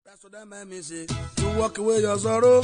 That's what that man means. eh, To walk away your sorrow.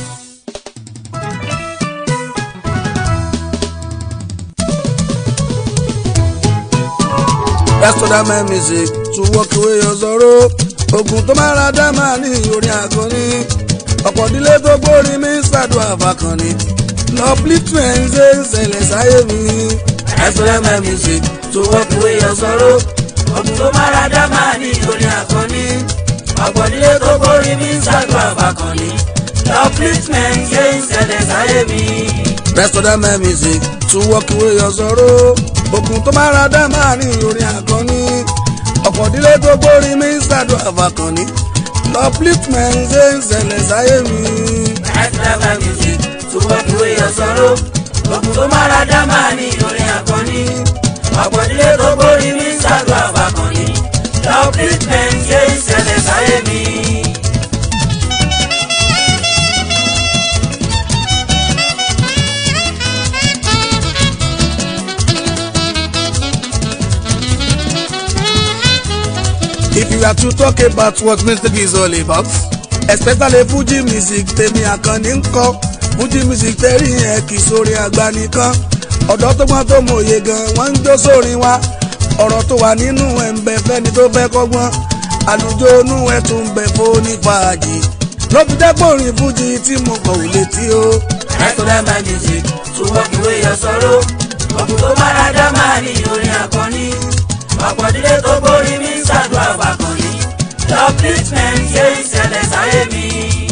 That's what that man means. eh, To walk away your sorrow. Ogun tó máa ra dá máa ní orin àkànní. Ọ̀pọ̀ ìdílé tó gbórin mi ń ṣàdúrà fàkànní. Upliftment ṣe ń ṣẹlẹ̀ sáyé mi. That's what that man means. eh, To walk away your sorrow. Ogun tó máa dá máa ní orin àkànní. Ọ̀pọ̀ nílé tó borí mi ń ṣàdúrà fàkànní. Upliftment ṣe ń ṣẹlẹ̀ sáyé mi. Rest of that my music to walk away your sorrow. Ogun tó máa ra dá máa ní orin àkànní. Ọ̀pọ̀ ìdílé tó gbórí mi ń ṣàdúrà fàkànní. Upliftment ṣe ń ṣẹlẹ̀ sáyé mi. Ẹ̀sìlámà music tó walk away your sorrow. Ogun tó máa dá máa ní orin àkànní. Ọ̀pọ̀ nílé tó borí mi ń ṣàdúrà fàkànní. Upliftment ṣe ń ṣẹlẹ̀ sáyé mi. If you are to talk about what music is all about, especially Fuji music tèmi àkànní ń kọ. Fuji music tẹ́rì yẹn kì í sórí àgbà nìkan. Ọ̀dọ́ tó gbọ́n tó mòye gan, wọ́n ń jó sórin wa. Ọ̀rọ̀ tó wà nínú ẹ̀ ń bẹ fẹ́ni tó fẹ́ kọ́gbọ́n. Àlùjọ inú ẹ̀ tún ń bẹ fóní fàájì. Ló fi dẹ́pọ̀ orin Fuji tí mo kọ̀ ò létí o. Ẹ̀sìlámà music tó walk away your sorrow. Ogun tó máa dá máa ní orin àkànní. Ọ̀pọ̀ nílé tó borí mi ń ṣàdúrà fàkànní. Upliftment ṣe ń ṣẹlẹ̀ sáyé mi.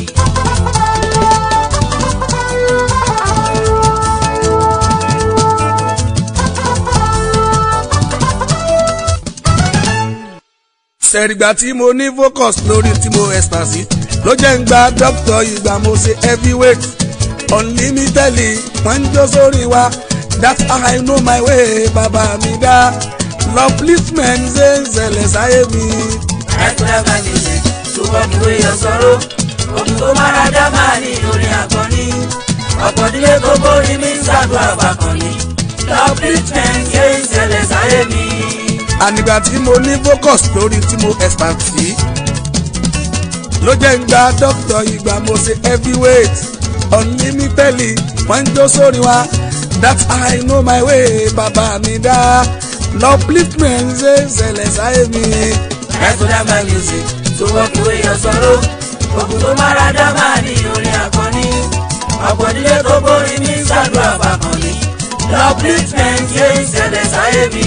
sẹ̀rìgbà tí mo ní focus lórí tí mo ecstasy ló jẹ́ ń gba doctor ìgbà mo ṣe heavyweight unlimitedly wọ́n ń jó sórí wa that's how I know my way bàbá mi dá upliftment ṣe ń ṣẹlẹ̀ sáyé mi. Ẹ̀sìlámà music tó walk away your sorrow. Ogun tó máa dá máa ní orin àkànní. Ọ̀pọ̀ nílé tó borí mi ń ṣàdúrà fàkànní. Upliftment ṣe ń ṣẹlẹ̀ sáyé mi. ànígbà tí mo ní focus lórí tí mo ecstasy ló jẹ́ ń gba doctor ìgbà mo ṣe heavyweight unlimitedly wọ́n ń jó sórí wa that's how I know my way bàbá mi dá upliftment ṣe ń ṣẹlẹ̀ sáyé mi. Ẹ̀sìlámà music tó walk away your sorrow. Ogun tó máa dá máa ní orin àkànní. Ọ̀pọ̀ nílé tó borí mi ń ṣàdúrà fàkànní. Upliftment ṣe ń ṣẹlẹ̀ sáyé mi.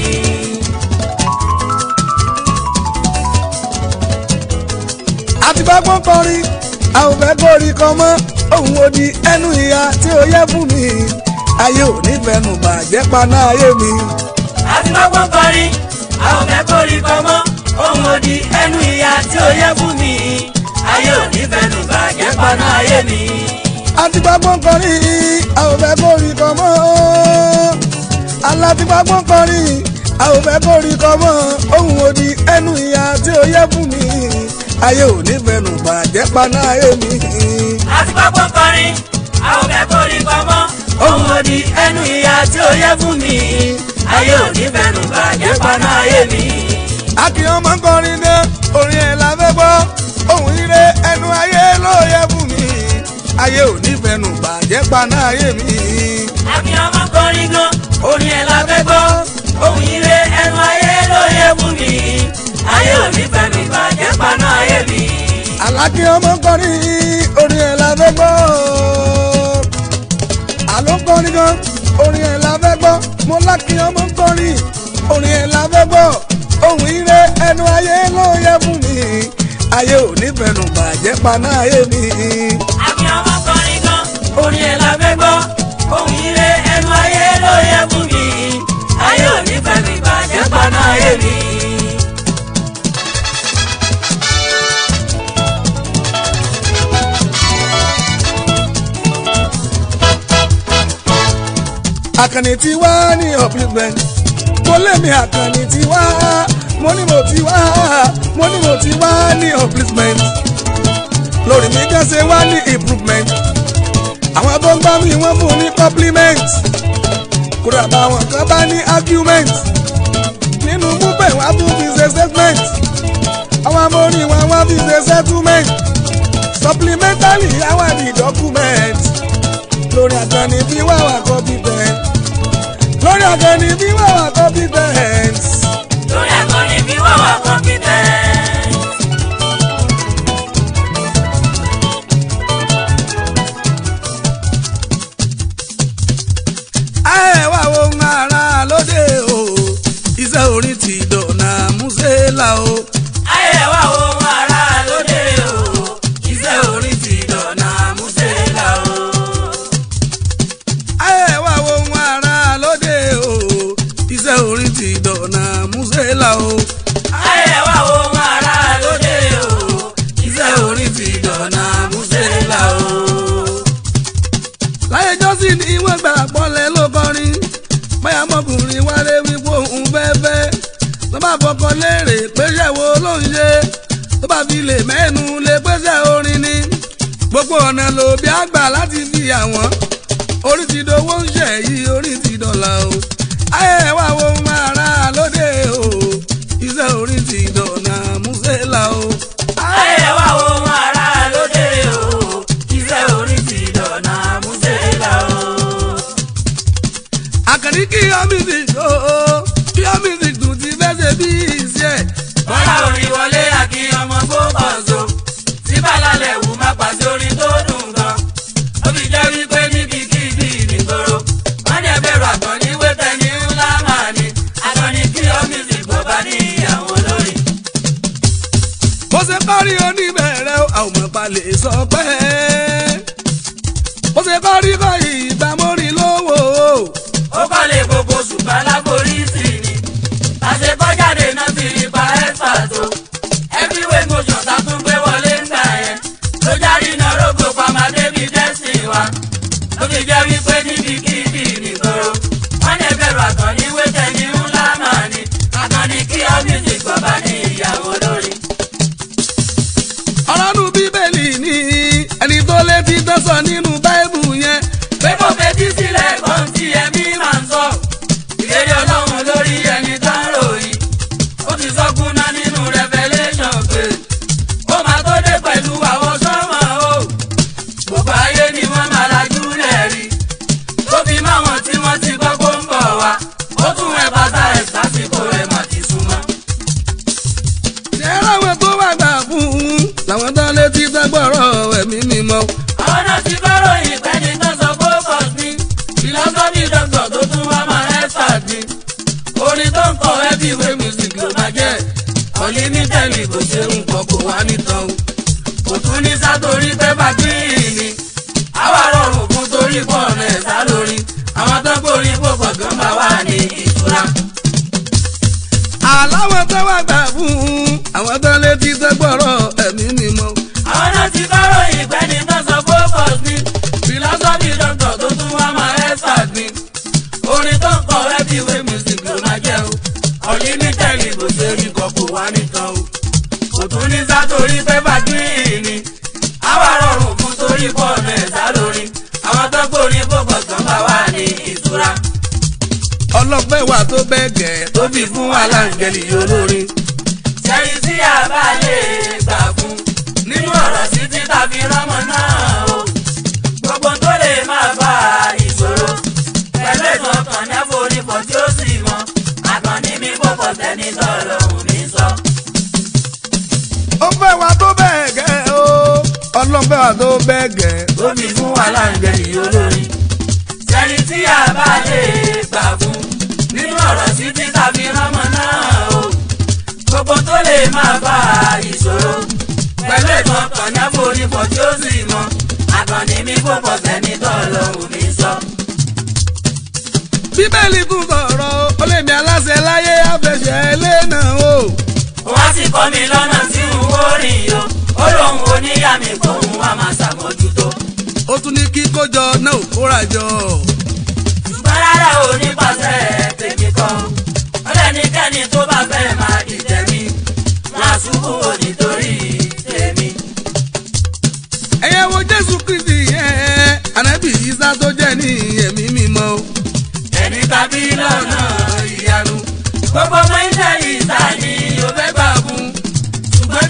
àti gbàgbọ́n kọrin a ò fẹ́ kórìí kan mọ́ òun ò di ẹnu ìyá tí ó yẹ fún mi ayé ò ní fẹnu bàjẹ́ paná ayé mi. àti gbọ́gbọ́n kọrin a ò fẹ́ kórìí kan mọ́ ohun òdì ẹnu ìyá tí ó yẹ fún mi ayé ò ní fẹnu bàjẹ́ paná ayé mi. àti gbàgbọ́n kọrin a ò fẹ́ kórìí kan mọ́ aláti gbàgbọ́n kọrin a ò fẹ́ kórìí kan mọ́ òun ò di ẹnu ìyá tí ó yẹ fún mi ayé ò ní fẹnu bàjẹ́ paná ayé mi. àti gbọ́gbọ́n kọrin a ò fẹ́ kórìí kan mọ́ ohun òdì ẹnu ìyá tí ó yẹ fún mi ayé ò ní fẹnu bàjẹ́ paná ayé mi. akíyan máa ń kọrin dé orin ẹ̀ la fẹ́ gbọ́ ohun ire ẹnu ayé ló yẹ fún mi ayé ò ní fẹnu bàjẹ́ paná ayé mi. àfihàn máa kọrin gan orin ẹ̀ la fẹ́ gbọ́ ohun ire ẹnu ayé ló yẹ fún mi ayé ò ní fẹnu bàjẹ́ paná ayé mi. alákíyan máa ń kọrin orin ẹ̀ la fẹ́ gbọ́ àló ń kọrin gan orin ẹ̀ la fẹ́ gbọ́ mo lákíyan máa ń kọrin orin ẹ̀ la fẹ́ gbọ́ ohun ire ẹnu ayé ló yẹ fún mi ayé ò ní fẹnu bàjẹ́ paná ayé mi. àmì ọmọ kọrin gan orin ẹ̀ la fẹ́ gbọ́ ohun ire ẹnu ayé ló yẹ fún mi ayé ò ní fẹ́ mi bàjẹ́ paná ayé mi. àkànní tí wá ní upliftment mo lémi àkànní tí wá mo ní mo ti wá mo ní mo ti wá ní upliftment lórí mi kan ṣe wá ní improvement àwọn tó ń gbá mi wọ́n fún ní compliment kódà báwọn kan bá ní argument nínú múbẹ̀ wá tún fi ṣe statement àwọn amórin wọn wọ́n fi ṣe settlement supplementary àwọn àdì document lórí àkànní bí wà wà competent lórí àkànní bí wà wà competent. lórí akọni bí wà wà competent. ẹ wá ohun ara lóde o iṣẹ́ orin ti dọ̀nà músẹ́là o. ayé wa ohun ara lóde o iṣẹ́ orin ti dọ̀nà músẹ́là o. ẹ wá ohun ara lóde o iṣẹ́ orin ti dọ̀nà músẹ́là o. ayé wa ohun ara lóde o iṣẹ́ orin ti dọ̀nà músẹ́là o. láyé jọ́sí ni wọ́n gbà pọ́lẹ̀ ló kọrin báyà mọ́kùnrin wálé wípé òun fẹ́fẹ́ tó bá fọkọ léèrè péṣẹ́ wo ló ń ṣe tó bá fi lè mẹ́nu lè péṣẹ́ orin ni gbogbo ọ̀nà ló bí àgbà láti fi àwọn orí ti dowó ń ṣẹ̀ yí orí ti dọ̀là o ayé wa wo máa ra lóde o iṣẹ́ orí ti dọ̀nà músẹ́là o. ayé wa ohun ara lóde o iṣẹ́ orin ti dọ̀nà músẹ́là o. àkànní kí yọ music o kí yọ music tún ti fẹ́ ṣe bí iṣẹ́. bọ́lá orin wọlé àkí ọmọ fókànso tí bàlálẹ̀ wù má pàṣẹ orin tó dùn gan. ó fi jẹ́ wípé níbi kíbi nìgboro wọ́n ní ẹgbẹ̀rún àgbọ̀n ní wẹ́tẹ̀ ní ńlá màá ní akọni kí ọ music bọ̀ bá ní ìyàwó lórí. bó ṣe parí oníbẹ̀rẹ̀ o, àwọn ọmọ balẹ̀ sọ pé bó ṣe parí kọ́ ìgbà mórí lówó o. ó kọ́lé gbogbo ṣùgbọ́n láborí sí ni àṣekọ́jáde náà ti rí pa ẹ́fà tó everywhere motion ta tún gbé wọlé ńgbà yẹn ló járí iná rógbò pàmádé bíi dẹ́sìn wa ó fi jẹ́ wípé níbi kíbi nìgboro wọ́n ní ẹgbẹ̀rún àkànní wẹ́tẹ̀ ní ńlá màá ní àkànní kí ọ́ music bàbá ní ìyàwó lórí. ọ̀rọ̀ nu bíbélì ni ẹni tó létí tó sọ nínú báíbù yẹn. pé kò fetí sílẹ̀ kan tí ẹ̀mí máa ń sọ. ìlérí ọlọ́run lórí ẹni tó ń ròyìn. ó ti sọ kúnná nínú revelation pé ó máa tó dé pẹ̀lú àwọn sọ́mọ̀ o. gbogbo ayé ni wọ́n máa lajú lẹ̀ rí. tó fi máwọn tí wọ́n ti gbọ́ kó ń bọ̀ wá. ó tún ẹ̀ bàtà ẹ̀ sásìkò ẹ̀ mà ti súnmọ́. ṣé láwọn tó wà gbà fún un làwọn tó létí tó gbọ́rọ̀ ẹ̀mí mímọ́. àwọn náà ti gbọ́rọ̀ ìpẹ́ni tó sọ focus ní philosophy doctor tó tún wá máa expert ní orin tó ń kọ heavyweight music ló máa jẹ́ unlimited kò ṣe nǹkan kò wá nìtàn o kò tún ní sátorí pé bàtíì ni àwa rọrùn fún torí pọ̀ ọ̀nà ẹ̀sà lórí àwọn tó gbórí pòpọ̀ gan bá wà ní ìtura. àláwọn tó wà gbà fún un àwọn tó létí tó gbọ́rọ̀ ẹ̀mí mímọ́. àwọn náà ti gbọ́rọ̀ ìpẹ́ni tó sọ focus ní philosophy doctor tó tún wá máa expert ní orin tó ń kọ heavyweight music ló máa jẹ́ o unlimited bó ṣe rí kan kò wá nìkan o kò tún ní sátorí pé bàdúrì ni àwa rọrùn fún torí pọ̀ ọ̀nà ẹ̀sà lórí àwọn tó gbórí pòpọ̀ kan bá wà ní ìtura ọlọ́pẹ́ wà tó bẹ́ẹ̀ gẹ̀ tó fi fún aláǹgẹ̀lì olórin. sẹ́yìn tí a bá lè gbà fún nínú ọ̀rọ̀ sí títà fi rọ́mọ náà o gbogbo tó lè máa bá ìṣòro pẹ̀lú ètò ọkàn ní àforífọ̀ tí ó sì mọ àkànní mi kò pọ̀ tẹ́ni tọ́lọ́hùn mi sọ. ó fẹ́ wà tó bẹ́ẹ̀ gẹ̀ o ọlọ́pẹ́ wà tó bẹ́ẹ̀ gẹ̀ tó fi fún aláǹgbẹ̀lì olórin sẹ́yìn tí a bá lè gbà fún nínú ọ̀rọ̀ sí títà fi rọ́mọ náà o gbogbo tó lè máa bá ìṣòro pẹ̀lú ètò ọkàn ní àforífọ̀ tí ó sì mọ àkànní mi kò pọ̀ tẹ́ni tọ́lọ́hùn mi sọ. bíbélì tún sọ̀rọ̀ ó lè mi aláṣẹ láyé àfẹsẹ̀ ẹlẹ́nà o. wọ́n sì kọ́ mi lọ́nà tí n ó rìn yo ó lóun oníyà mi kóun wá máa ṣàmójútó. ó tún ní kí kójọ náà kóra jọ. ṣùgbọ́n rárá o nípasẹ̀ tèmi kan ó lẹ́nikẹ́ni tó bá fẹ́ máa dìtẹ̀ mi wọ́n á ṣubú o nítorí tèmi. ẹ̀yẹ wo jésù kristi yẹn ànábì isa tó jẹ́ ní ẹ̀mí mímọ́ o. ẹni tàbí lọ́nà ìyanu gbogbo ọmọ ilẹ̀ ìta ni o fẹ́ gbà fún ṣùgbọ́n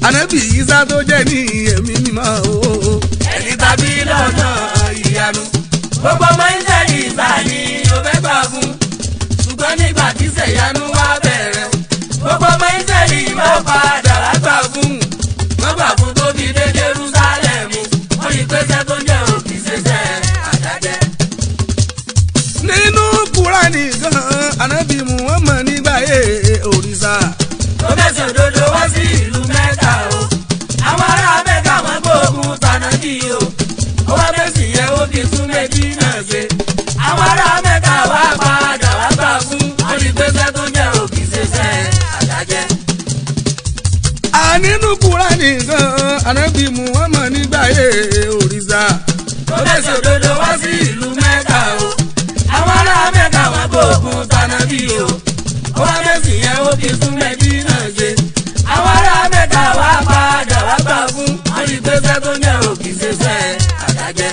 ànábì Ìsá tó jẹ́ ní ẹ̀mí mímọ́ o. ẹni tàbí lọ́nà ìyanu gbogbo ọmọ ìsẹ̀lì ìsà ni ó fẹ́ gbà fún ṣùgbọ́n nígbà tí sẹ̀yánú wá bẹ̀rẹ̀ gbogbo ọmọ ìsẹ̀lì bá padà wá gbà fún wọ́n gbà fún tó fi dé Jerúsálẹ́mù wọ́n rí pẹ́sẹ́ tó jẹ́ òkì ṣẹṣẹ́ àdájẹ́. nínú kúránì gan ànábì Muhammad nígbà yé òrìṣà. tó fẹsẹ̀ òdodo wá sí ìlú mẹ́ta o àwọn ará mẹ́ta wọn gbóògùn tànàbí o ó wá fèsì yẹn ó fi tún méjì náà ṣe àwọn ará mẹ́ta wá padà wá gbà fún olùgbésẹ̀ tó jẹ́ òkì ṣẹṣẹ́ àdájẹ́. a nínú kúránì gan ànábì Muhammad nígbà yé òrìṣà. tó fẹsẹ̀ òdodo wá sí ìlú mẹ́ta o àwọn ará mẹ́ta wọn gbóògùn tànàbí o ó wá fèsì yẹn ó fi tún méjì náà ṣe àwọn ará mẹ́ta wá padà wá gbà fún olùgbésẹ̀ tó jẹ́ òkì ṣẹṣẹ́ àdájẹ́.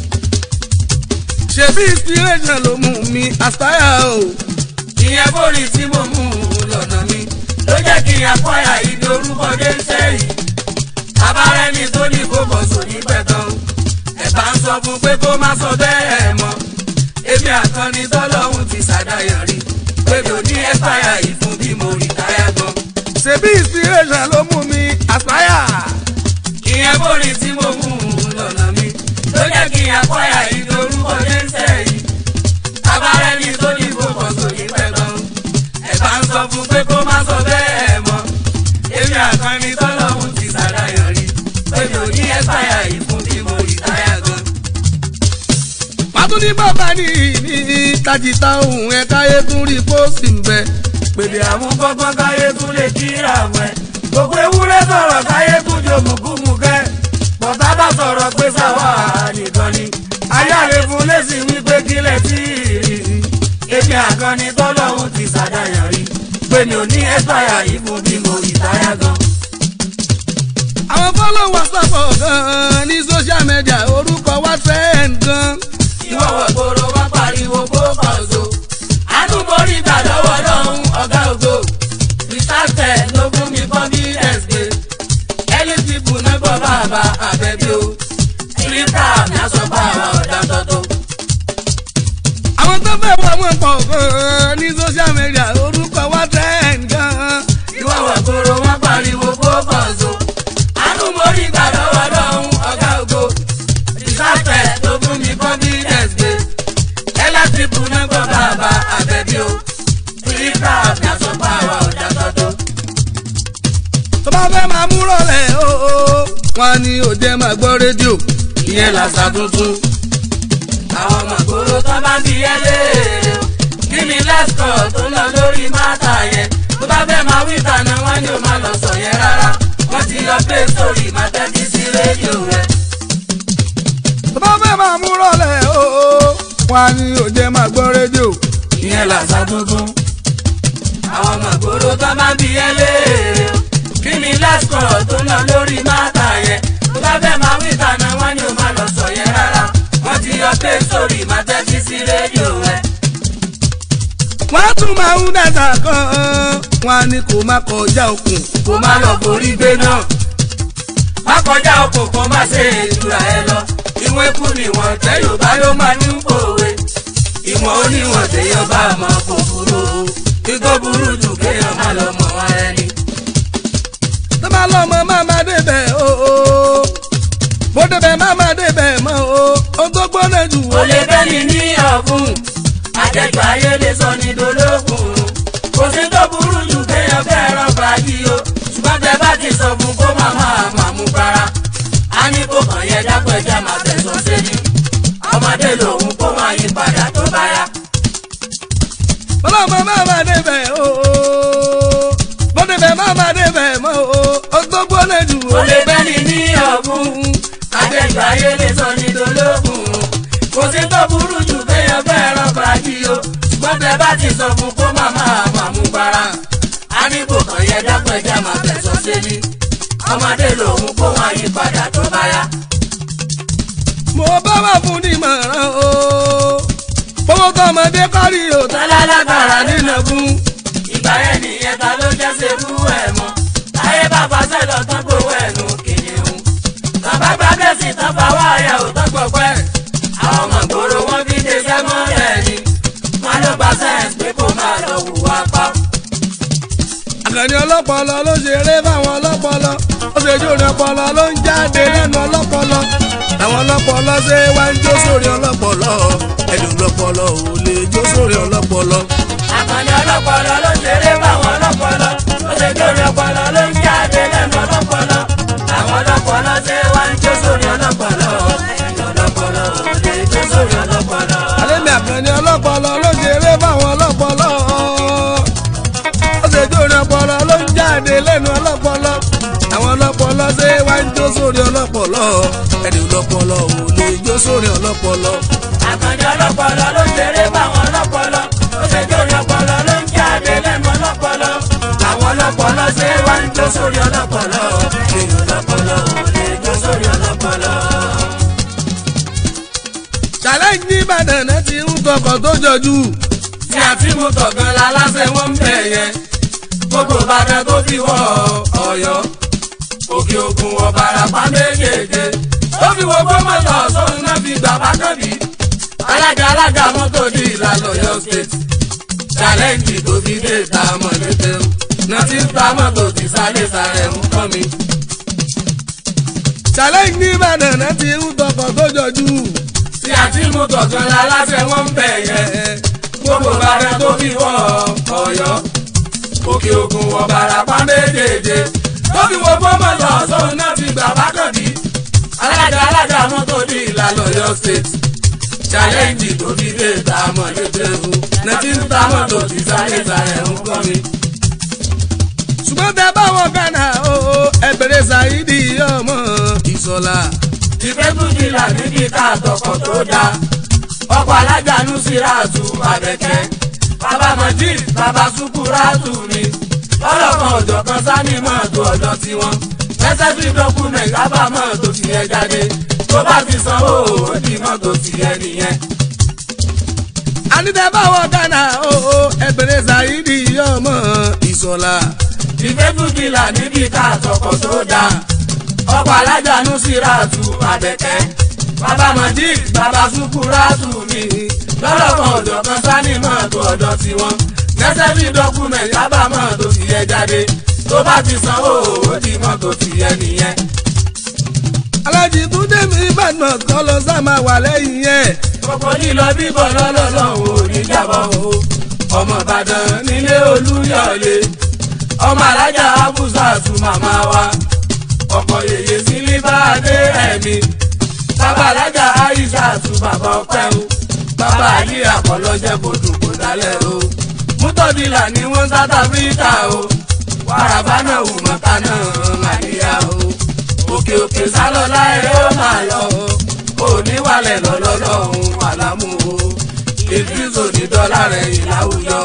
ṣebí inspiration ló mú mi aspire o. ìyẹn bórí tí mo mú un lọ́nà mi ló jẹ́ kí n àpọ́yà ìdí orúkọ dé sẹ́yìn. abárẹ́ni tó ní kó bọ̀ sùn ní pẹ̀tàn ẹ̀bá ń sọ fún pé kó má sọ bẹ́ẹ̀ mọ́. èmi àkànni tọ́lọ́hún ti ṣàdáyàn rí pé mi ò ní ẹ́fàyà yìí fún bí mo rí táyà gan. ṣebí inspiration ló mú mi aspire. ìyẹn bórí tí mo mú un lọ́nà mi ló jẹ́ kí n àpọ́yà ìdí orúkọ dé sẹ́yìn. abárẹ́ni tó ní kó bọ̀ sùn ní pẹ̀tàn ẹ̀bá ń sọ fún pé kó má sọ bẹ́ẹ̀ mọ́. èmi àkànni tọ́lọ́hún ti ṣàdáyàn rí pé mi ò ní ẹ́fàyà yìí fún bí mo rí táyà gan. pàtó ní bàbá ní ní tajìta ohun ẹ̀ka eégún rí pósì ń bẹ. pèlè àwọn gbọ́ngbọ́n káyé tún lè kíra mọ́ ẹ. gbogbo ewúrẹ́ sọ̀rọ̀ káyé tún jò mùkúmùkẹ́. bọ̀tá bá sọ̀rọ̀ pé sáwà nìkan ni. ayáre fún lẹ́sìn wípé kílẹ̀ tí ì rí. èmi àkànni tọ́lọ́hún ti ṣàdáyàn rí. pé mi ò ní ẹ́fàyà yìí fún bí mo rí táyà gan. àwọn followers sọ̀pọ̀ gan-an ní social media orúkọ wá trend gan. ìwọ wọ̀ gbòòrò wá pariwo kó kọ̀ọ̀zọ́. àánú borí ìgbà lọ́wọ́ lọ́hún ọ̀gá ògo. rìsáàtẹ̀ ló fún mi confidence pé ẹni pípù náà gbọ́ bàbá àbẹ̀bí o. kírípà mi aṣọ bá àwọn ọ̀dà tọ́tọ́. àwọn tó fẹ́ wọ wọn pọ̀ gan-an ní social media orúkọ wá trend gan. ìwọ wọ̀ gbòòrò wá pariwo kó kọ̀ọ̀zọ́. àánú borí ìgbà lọ́wọ́ lọ́hún ọ̀gá ògo. rìsáàtẹ̀ ló fún mi confidence pé ẹni pípù náà gbọ́ bàbá àbẹ̀bí o. kírípà mi aṣọ bá àwọn ọ̀dà tọ́tọ́. tó bá fẹ́ máa mú rọlẹ̀ o wọn ni ò jẹ́ máa gbọ́ rédíò. ìyẹn làṣà tuntun. àwọn ọmọ ìgboro tó bá bí ẹ léèrè o. kí ni lẹ́sìkọ̀ tó lọ lórí máta yẹn. tó bá fẹ́ máa wí ìtànà wọn ni ó máa lọ sọ yẹn rárá. wọ́n ti yọ play story máa tẹ́tí sí rédíò rẹ̀. tó bá fẹ́ máa mú rọlẹ̀ o wọn ni ò jẹ́ máa gbọ́ rédíò. ìyẹn làṣà tuntun. àwọn ọmọ ìgboro tó bá bí ẹ léèrè o. kí ni lẹ́sìkọ̀ tó lọ lórí máta yẹn. tó bá fẹ́ máa wí ìtànà wọn ni ó máa lọ sọ yẹn rárá. wọ́n ti yọ play story máa tẹ́tí sí rédíò rẹ̀. wọ́n tún máa ń dàgbà kan wọn ni kò má kọjá òkun. kó má lọ borí gbé náà. má kọjá oko kó má ṣe ìtura ẹ lọ. ìwọ̀n ikú ni wọ́n tẹ́ yorùbá ló máa ní pòwe. ìwọ̀n oníwọ̀n téèyàn bá mọ̀ kò burú. igbó burú jù kéèyàn má lọ mọ̀ wọn ẹni. tó bá lọ́mọ má má débẹ̀ o bó débẹ̀ má má débẹ̀ mọ́ o ohun tó gbóná jù kò lè bẹ́ni ní ọ̀fun. àjẹjù ayé lè sọ ní dolókun. kò sí tó burú jù kéèyàn fẹ́ràn fàájì o. ṣùgbọ́n tẹ bá ti sọ fún kó má máa máa mú para. a ní kó kàn yẹ dápẹ́jà máa tẹ̀sán sẹ́ni. ọmọdé lòun kó máa yí padà tó bá yá. ọlọ́mọ má má débẹ̀ o bó débẹ̀ má má débẹ̀ mọ́ o ohun tó gbóná jù kò lè bẹ́ni ní ọ̀fun. àjẹjù ayé lè sọ ní dolókun. kò sí tó burú jù kéèyàn fẹ́ràn fàájì o. ṣùgbọ́n tẹ bá ti sọ fún kó má máa máa mú para. a ní kó kàn yẹ dápẹ́jà máa tẹ̀sán sẹ́ni. ọmọdé lòun kó máa yí padà tó bá yá. mo bá wà fún nímọ̀ràn o fowó tọmọdé kárí o tọ́lá lágbára nínú fún. ìgbà yẹn nìyẹn ta ló jẹ́ ṣe fún ẹ̀ mọ́. táyé bá fàṣẹ lọ tán kó ọlọ́pọlọ ló ṣeré fáwọn ọlọ́pọlọ ó ṣe jó orin ọpọlọ ló ń jáde lẹ́nu ọlọ́pọlọ àwọn ọlọ́pọlọ ṣe wá ń jó sórí ọlọ́pọlọ ẹ̀dùn ọlọ́pọlọ ò lè jó sórí ọlọ́pọlọ. Àkànní ọlọ́pọlọ ló ṣeré fáwọn ọlọ́pọlọ. Ó ṣe jórí ọpọlọ ló ń jáde lẹ́nu ọlọ́pọlọ. Àwọn ọlọ́pọlọ ṣe wá ń jó sórí ọlọ́pọlọ. Ẹ̀yin ọlọ́pọlọ ò lè jó sórí ọlọ́pọlọ. àlẹ́mí àkànní ọlọ́pọlọ ló ṣeré fáwọn ọlọ́pọlọ ó ṣe jó orin ọpọlọ ló ń jáde lẹ́nu ọlọ́pọlọ àwọn ọlọ́pọlọ ṣe wá ń jó sórí ọlọ́pọlọ ẹ̀dùn ọlọ́pọlọ ò lè jó sórí ọlọ́pọlọ. Àkànní ọlọ́pọlọ ló ṣeré fáwọn ọlọ́pọlọ. Ó ṣe jórí ọpọlọ ló ń jáde lẹ́nu ọlọ́pọlọ. Àwọn ọlọ́pọlọ ṣe wá ń jó sórí ọlọ́pọlọ. Ẹ̀yin ọlọ́pọlọ ò lè jó sórí ọlọ́pọlọ. challenge ní ìbàdàn náà ti ń tọkọ̀ tó jọjú. tí a ti mú tọ̀gán la lásẹ̀ wọ́n ń bẹ̀ yẹn gbogbo ìbàdàn tó fi wọ ọ̀yọ́ òkè ògùn ọ̀bàràpá méjèèjì tó fi wọ gbọ́mọ̀tò sóun náà fi gbà bákàbí alága alága mọ́tò ní ìlànà ọ̀yọ́ state challenge tó fi dé ta mọ̀lẹ́tẹ̀ náà ti ń ta mọ́tò tí sálẹ̀ sàrẹ̀ ń kọ́ mi. challenge ní ìbàdàn náà ti ń tọkọ̀ tó jọjú. tí a ti mú tọ̀gán la lásẹ̀ wọ́n ń bẹ̀ yẹn gbogbo ìbàdàn tó fi wọ ọ̀yọ́ òkè ògùn ọ̀bàràpá méjèèjì tó fi wo gbọ́mọ̀lọ́ sóun náà fi gbà bákàndí alága alága mọ́tò ní ìlànà ọ̀yọ́ state challenge tó fi dé ta mọ̀ lẹ́tẹ̀ẹ́fù nàti ń ta mọ́tò tí sáré sáré ń kọ́ mi. ṣùgbọ́n tẹ báwọn gánà o ẹgbẹ̀rẹ̀ ṣáídì ọmọ ìṣọ̀lá. ìfẹ́ tún di là níbi ká àtọkọ̀ tó dáa ọkọ̀ alága nusiratu abẹ́kẹ́ bàbá majid bàbá sukuratu mi ọlọ́kan ọ̀jọ̀ kan sani mọ́tò ọ̀dọ́ tiwọn necessary document kábà mọ́tò tiẹ̀ jáde tó bá ti sanwó ó di mọ́tò tiẹ̀ nìyẹn. àní tẹ báwọn gánà o ẹgbẹ̀rẹ̀ ṣáídì ọmọ ìṣọ̀lá. ìfẹ́ tún di là níbi ká àtọkọ̀ tó dáa ọkọ̀ alága nusiratu abẹ́kẹ́ bàbá majid bàbá sukuratu mi lọ́lọ́kan ọ̀dọ̀ kan sani mọ́tò ọ̀dọ̀ tiwọn necessary document kábà mọ́tò tiẹ̀ jáde tó bá ti sanwó ó di mọ́tò tiẹ̀ nìyẹn. alájì túndé mi ìbàdàn kọ́ lọ sá máa wà lẹ́yìn yẹn. gbogbo lílọ bíbọ̀ lọ́lọ́lọ́hún ò ní jábọ̀ o ọmọ ìbàdàn nílé olúyọ̀lé ọmọ alájà abúzàtú màmá wa ọkọ̀ yèyé sílí bá dé ẹ̀mí bàbá alájà àìsàtú bàbá ọpẹ́ o bàbá àlí àkọlọ́jẹ́ kò dùn kò dálẹ̀ o mútọ́dìlà ní wọ́n south africa o wàràbá náà wù mọ́ta náà màdíyà o òkè òkè sálọ́lá ẹ̀ ó máa lọ o oníwàlẹ̀ lọ́lọ́lọ́hún àlámú o ìdírísò ní dọ́là rẹ̀ ìláwùjọ.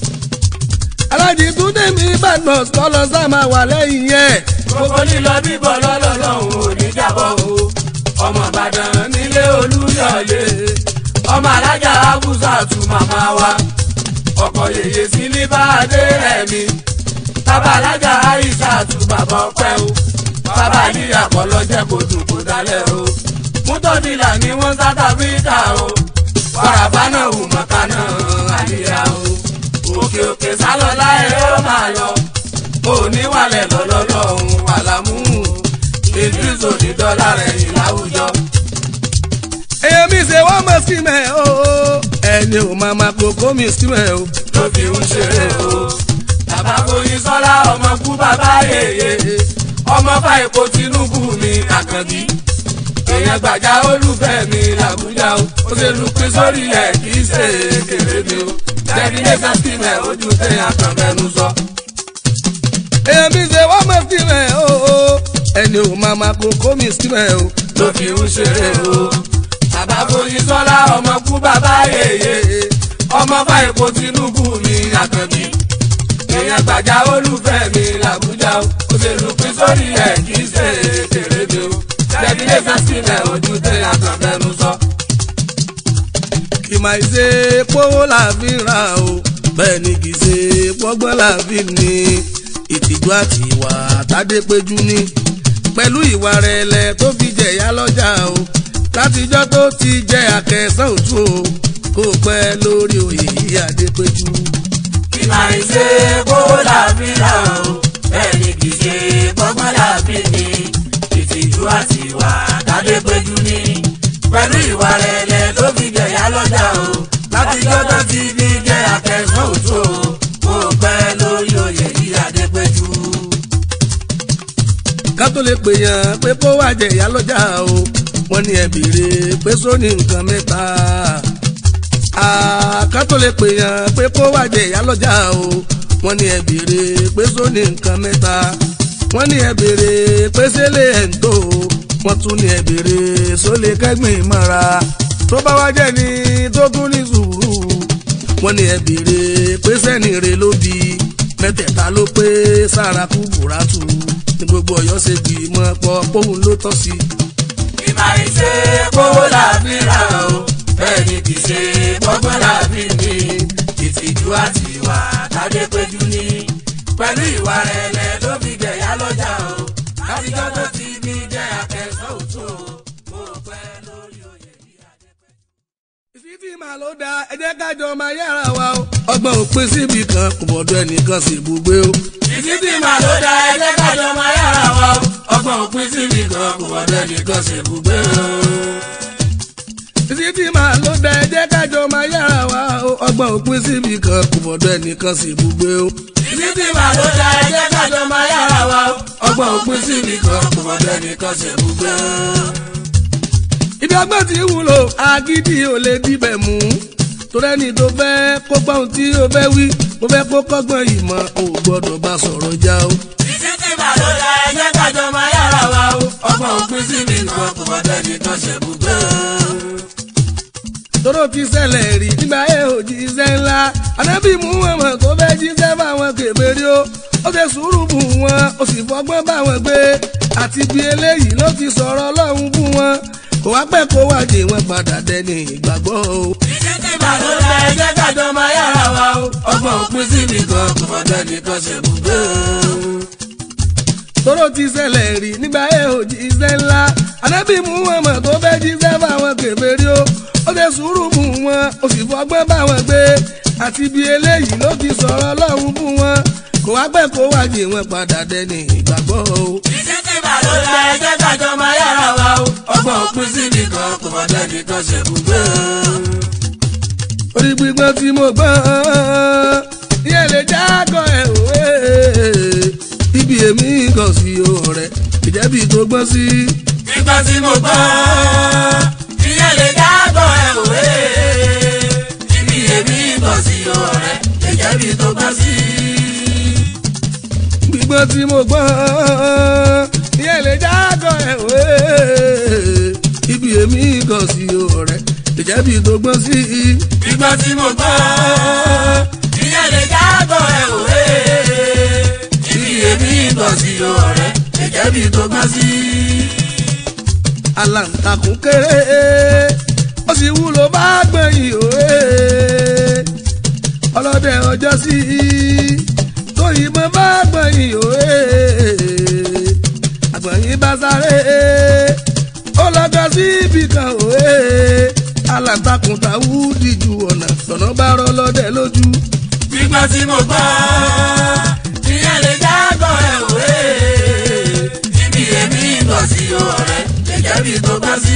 alájì túndé mi ìbàdàn kọ́ lọ sá máa wà lẹ́yìn yẹn. gbogbo lílọ bíbọ̀ lọ́lọ́lọ́hún ò ní jábọ̀ o ọmọ ìbàdàn nílé olúyọ̀lé ọmọ alájà abúzàtú màmá wa ọkọ̀ yèyé sí ní báadé ẹ̀mí bàbá alájà àìsàtú bàbá ọpẹ́ o bàbá ní àkọlọ́jẹ́ kò dùn kò dálẹ̀ o mútọ́dìlà ní wọ́n south africa o wàràbá náà wù mọ́ká náà àdìyà o òkè òkè sálọ́lá ẹ̀ ó máa lọ oníwàlẹ̀ lọ́lọ́lọ́hún àlámú ìdírísò ní dọ́là rẹ̀ ìláwùjọ. èèyàn mi ṣe wọ́n mọ̀ sí mẹ́ o ẹni ò máa ma kókó mi sí mẹ́ o. ló fi ń ṣeré o. bàbá foyin sọ́lá ọmọ kú bàbá yèyé ọmọ fàìkó tinubu mi àkànbí èèyàn gbàjà olùfẹ́ mi làbújá o ó ṣe lu pín sórí ẹ̀ kì í ṣe kéré mi o destination steamer ojú tẹ àkànbẹ́nu sọ. èèyàn mi ṣe wọ́n mọ̀ sí mẹ́ o ẹni ò máa ma kókó mi sí mẹ́ o. ló fi ń ṣeré o. bàbá foyin sọ́lá ọmọ kú bàbá yèyé ọmọ fàìkó tinubu mi àkànbí èèyàn gbàjà olùfẹ́ mi làbújá o ó ṣe lu pín sórí ẹ̀ kì í ṣe kéré mi o destination steamer ojú tẹ àkànbẹ́nu sọ. kì máa ṣe pówó la fi ń ra o bẹ́ẹ̀ ni kì í ṣe pọ́gbọ́n la fi ń ní ìtìjú àti ìwà àtàdépéjú ní pẹ̀lú ìwà rẹ̀ lẹ̀ tó fi jẹ̀yà lọ́jà o látijọ́ tó ti jẹ́ àkẹsàn òtún o kó pẹ́ lórí oyè yìí àdépéjú. kí máa ń ṣe kó làbíyà o bẹ́ẹ̀ ni kì í ṣe gbọ́gbọ́n láàbí ni ìtìjú àti ìwà tàdé péjú ní pẹ̀lú ìwà rẹ̀lẹ̀ tó fi jẹ̀yà lọ́jà o láti jọ́dọ̀ tí bí jẹ́ akẹ́sàn òtó o mo pẹ́ lórí oyè yìí adépéjú. ká tó lè pè yàn pé kó wá jẹ ìyá lọ́jà o wọ́n ní ẹ béèrè pé sóní nǹkan mẹ́ta. ká tó lè pè yàn pé kó wá jẹ ìyá lọ́jà o wọ́n ní ẹ béèrè pé sóní nǹkan mẹ́ta. wọ́n ní ẹ béèrè pé sẹ́lẹ̀ ẹ̀ ń tó o wọ́n tún ní ẹ béèrè sólè kẹ́gbìn mọ́ra tó bá wá jẹ́ ni tó tún ní sùúrù wọ́n ní ẹ béèrè pé sẹ́ni rè ló bí mẹ́tẹ̀ẹ̀ta ló pé sára kú bùrátù ní gbogbo ọ̀yọ́ ṣe gbìmọ̀ pọ̀ póun ló tọ́ sí. ìmọ̀ ìṣe kówó làbí rà o bẹ́ẹ̀ ni kì í ṣe gbọ́gbọ́n làbí ni ìtìjú àti ìwà tàdé péjú ní pẹ̀lú ìwà rẹ̀lẹ̀ ló fi jẹ̀yà lọ́jà o látijọ́ tó ti bí jẹ́ akẹ́sàn òtún o mo pẹ́ lórí oyè yìí adépéjú. ìfífì màá ló da ẹ jẹ́ kájọ máa yára wa o. ọgbọ́n òpin síbi kan kò bọ̀dọ̀ ẹnìkan sì gbogbo o. ìfífì màá ló da ẹgbẹ́ kájọ máa yára wa o ọgbọ́n òpin síbi kan kò wọ́dọ̀ ẹnìkan ṣe gbùgbé o. ìfífì màá ló da ẹ jẹ́ kájọ máa yára wa o. ọgbọ́n òpin síbi kan kò bọ̀dọ̀ ẹnìkan sì gbogbo o. ìfífì màá ló da ẹgbẹ́ kájọ máa yára wa o ọgbọ́n òpin síbi kan kò wọ́dọ̀ ẹnìkan ṣe gbùgbé o. ibi ọgbọ́n ti wúlò agídí ò lè dibẹ̀ mú torí ẹni tó fẹ́ kó gbọ́ ohun tí ó fẹ́ wí mo fẹ́ kó kọ́gbọ́n ìmọ̀ ò gbọ́dọ̀ bá sọ̀rọ̀ já o. ìfífì màá ló da ẹgbẹ́ kájọ máa yára wa o ọgbọ́n òpin síbi kan kò wọ́dọ̀ ẹnìkan ṣe gbùgbé o. tóró ti ṣẹlẹ̀ rí nígbà yẹn ò jíṣẹ́ ńlá anábì mú wọn mọ̀ tó fẹ́ jíṣẹ́ fáwọn kèbèrè o ó ṣe sùúrù bù wọn ó sì fọgbọ́n bá wọn gbé àti bí eléyìí ló ti sọ̀rọ̀ ọlọ́run fún wọn kò wá pẹ́ kó wájé wọn padà dẹni ìgbàgbọ́ o. ìfífì màá ló da ẹgbẹ́ kájọ máa yára wa o ọgbọ́n òpin síbi kan kò wọ́dọ̀ ẹnìkan ṣe gbùgbé o. tóró ti ṣẹlẹ̀ rí nígbà yẹn ò jíṣẹ́ ńlá anábì mú wọn mọ̀ tó fẹ́ jíṣẹ́ fáwọn kèfèrí o ó ṣe sùúrù mú wọn ó sì fọgbọ́n bá wọn gbé àti bí eléyìí ló ti sọ̀rọ̀ ọlọ́run fún wọn kò wá pẹ́ kó wájé wọn padà dẹni ìgbàgbọ́ o. ìfífì màá ló da ẹgbẹ́ kájọ máa yára wa o ọgbọ́n òpin síbi kan kò wọ́dọ̀ ẹnìkan ṣe gbùgbé o. orí gbígbọ́n tí mo gbọ́n ìyẹn lè jágọ̀ ẹ̀ òwe ibi èmi kàn sí ọ̀rẹ́ ìjẹ́bi tó gbọ́n sí. nígbà tí mo gbọ́ ìyẹn lè dábọ̀ ẹ̀ òwe ibi èmi bọ̀ sí ọ̀rẹ́ ẹ̀jẹ̀ bí tó gbọ́ sí. gbígbọ́n tí mo gbọ́n ìyẹn lè jágọ̀ ẹ̀ òwe ibi èmi kàn sí ọ̀rẹ́ ìjẹ́bi tó gbọ́n sí. nígbà tí mo gbọ́ ìyẹn lè dábọ̀ ẹ̀ òwe ibi èmi bọ̀ sí ọ̀rẹ́ ẹ̀jẹ̀ bí tó gbọ́ sí. aláǹtakùn kéré ó sì wúlò bá gbẹ̀yìn òwe ọlọ́dẹ ọjọ́ sí tó yìnbọn bá gbẹ̀yìn òwe àgbẹ̀yìn bá sáré ó lọ́jọ́ sí ibì kan òwe aláǹtakùn tàwù díjú ọ̀nà lọ́nà bá rọ́ lọ́dẹ lójú. nígbà tí mo gbọ́ ìyẹn lè dábọ̀ ẹ̀ òwe ibi èmi bọ̀ sí ọ̀rẹ́ ẹ̀jẹ̀ bí tó gbọ́ sí.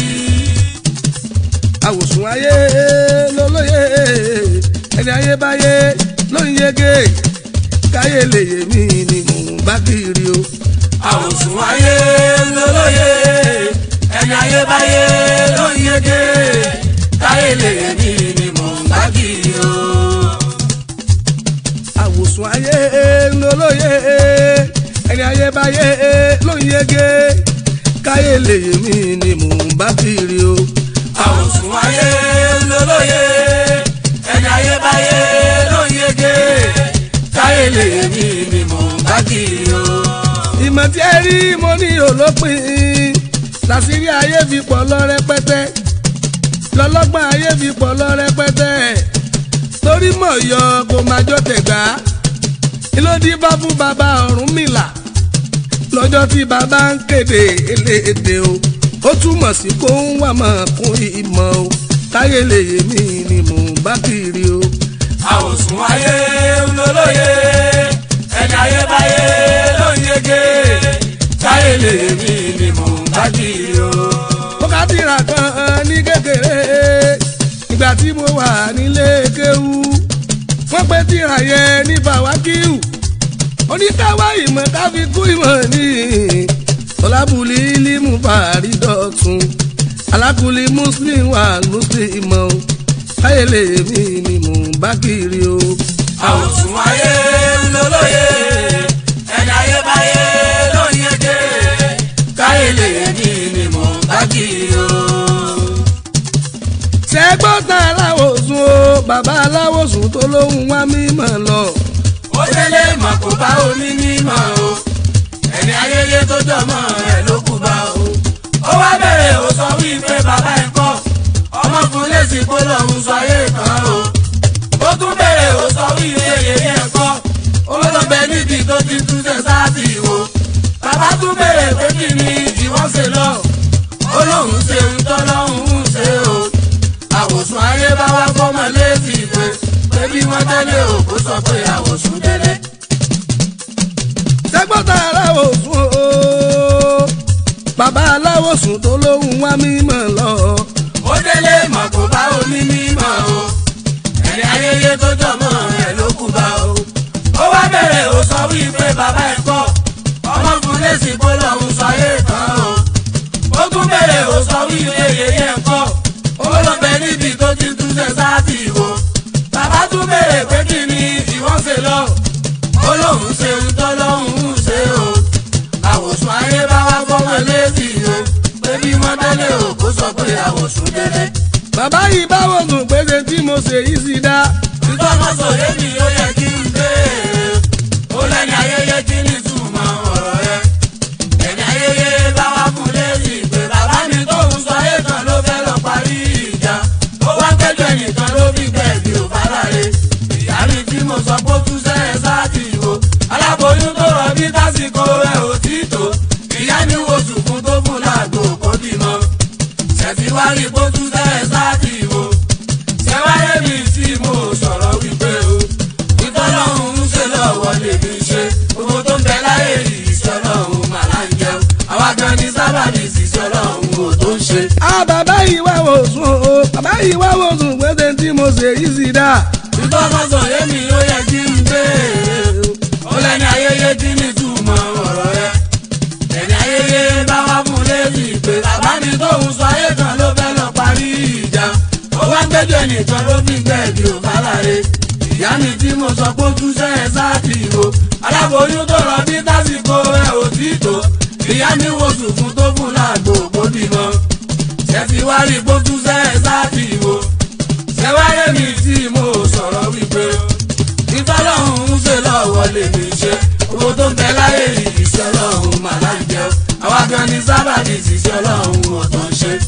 àwòsùn ayé lólóye ẹni ayé báyé ló ń yege káyé lè yé mi ni mò ń bá kiri o. àwòsùn ayé lólóye ẹni ayé báyé ló ń yege káyé lè mí ni mò ń bá kiri o. àwòsùn ayé lólóye ẹni ayé báyé ló ń yege káyé lè yé mi ni mò ń bá kiri o. àwòsùn ayé lólóye ẹni ayé báyé ló ń yege káyé lè mí ni mò ń bá kiri o. ìmọ̀ tí ẹ rí mo ní olópin làṣírí ayé fi pọ̀ lọ rẹpẹtẹ lọ́lọ́gbọ́n ayé fi pọ̀ lọ rẹpẹtẹ torí mọ̀ yọ kó máa jọ tẹ̀gbá ìlódì bá fún bàbá Ọ̀rúnmìlà lọ́jọ́ tí bàbá ń kéde eléde o ó túmọ̀ sí kó ń wà mọ̀ kún ìmọ̀ o káyé lè yé mi ni mò ń bá kiri o. àwòsùn ayé lólóye ẹni ayébáyé ló ń yege káyé lè mí ni mò ń bá kiri o. mo ká tírà kan ní kékeré ìgbà tí mo wà nílé kéwú wọ́n pè tírà yẹn ní fàwákìú oníkàwá ìmọ̀ káfí kú ìmọ̀ ní ọlábùlí límù fàárí dọ̀tun alákùlí muslim wà muslim mọ́ káyé lè mí ni mò ń bá kiri o. àwòsùn ayé ńlọlọ́yẹ ẹni ayébáyé ló ń yege káyé lè mí ni mò ń bá kiri o. ṣẹ́gbọ́n tán aláwòsùn o bàbá aláwòsùn tó lóhùn wá mímọ̀ lọ. ó délé mọ̀ kó bá omi mímọ́ o ẹni ayẹyẹ tó jọmọ́ ẹ̀ ló kú bá o. ó wá bẹ̀rẹ̀ ó sọ wípé bàbá ẹ̀ kọ́ ọmọkùnrin lè sì kó lọ́hùn sọ ayé kan o. ó tún bẹ̀rẹ̀ ó sọ wípé yẹyẹ ẹ̀ kọ́ ó lọ bẹ níbi tó ti tún ṣe sáàtì wo. bàbá tún bẹ̀rẹ̀ pé kí ni ìwọ́n ṣe lọ. ó lóun ṣe ń tọ́ lọ́hùn ṣe o. àwòsùn ayé bá wá fọ́mọ létí pé pé bí wọ́n tẹ́lẹ̀ òkú sọ pé àwòsùn délé. ṣẹ́gbọ́n tán aláwòsùn o bàbá aláwòsùn tó lóhùn wá mímọ̀ lọ. ó délé mọ̀ kó bá omi mímọ́ o ẹni ayẹyẹ tó jọmọ́ ẹ̀ ló kú bá o. ó wá bẹ̀rẹ̀ ó sọ wípé bàbá ẹ̀ kọ́ ọmọkùnrin lè sì kó lọ́hùn sọ ayé kan o. ó tún bẹ̀rẹ̀ ó sọ wípé yẹyẹ ẹ̀ kọ́ ó lọ bẹ níbi tó ti tún ṣe sáàtì wo. bàbá tún bẹ̀rẹ̀ pé kí ni ìwọ́n ṣe lọ. ó lóun ṣe ń tọ́ lọ́hùn ṣe o. àwòsùn ayé bá wá fọ́mọ létí o. pé bí wọ́n tẹ́lẹ̀ òkú sọ pé àwòsùn délé. bàbá yìí báwo sùn pété tí mo ṣe yìí sí dá. ìtọ́kọ̀sọ̀ yémi ó yẹ kí n béèrè ó lẹ́ni ayẹyẹ kí ni túmọ̀ ọ̀rọ̀ rẹ. ẹni ayẹyẹ bá wá fún lẹ́yìn pé bàbá mi tó ń sọ ayé kan ló fẹ́ lọ parí ìjà. ó wá kẹ́jọ ẹnìkan ló fi gbẹ̀bí ò bá láre. ìyá mi tí mo sọ pé ó tún sẹ́yìn sáàtì wo. aláboyún tó rọ bí tásìkò rẹ̀ ò tí tó. ìyá mi wo sùkún tó fún láàgbò kó bímọ. ṣètìwárí kó tún sẹ́yìn sáàtì wo ṣẹ́wáyé mi tí mo sọ̀rọ̀ wípé o ìtọ́lọ́hún ń ṣe lọ́wọ́ lèmi ṣe owó tó ń bẹ láyé ìṣẹ́ ọlọ́run màlá ń jẹun àwa gan ni sábàbí ìṣiṣẹ́ ọlọ́run ò tó ń ṣe. a bàbá yìí wá wò sùn o bàbá yìí wá wò sùn pété tí mo ṣe yìí sí dá. ìtọ́kọ̀sọ̀ yémi ó yẹ kí n béèrè ó lẹ́ni ayẹyẹ kí ni túmọ̀ ọ̀rọ̀ rẹ ẹni ayẹyẹ bá wá fún lẹ́yìn pé bàbá mi tóun sọ ayé kan ló fẹ́ lọ parí ìjà ó wá ń gbẹ́jọ́ nìkan ló fi gbẹ̀bí ò bá láre ìyá mi tí mo sọ pé ó tún ṣe é sáàtì o aláboyún tó rọ bí tásìkò ẹ ò tí tó ìyá mi wo sùfún tó fún láàgbò òpó bímọ ṣẹ́fi wá rí bó tún ṣe é sáàtì o ṣẹ́wáyé mi tí mo sọ̀rọ̀ wípé ìtọ́lọ́hún ń ṣe lọ́wọ́ lèmi ṣe owó tó ń bẹ láyé ìṣẹ́ ọlọ́run màlá ń jẹun àwa gan ni sábàbí ìṣiṣẹ́ ọlọ́run ò tó ń ṣe.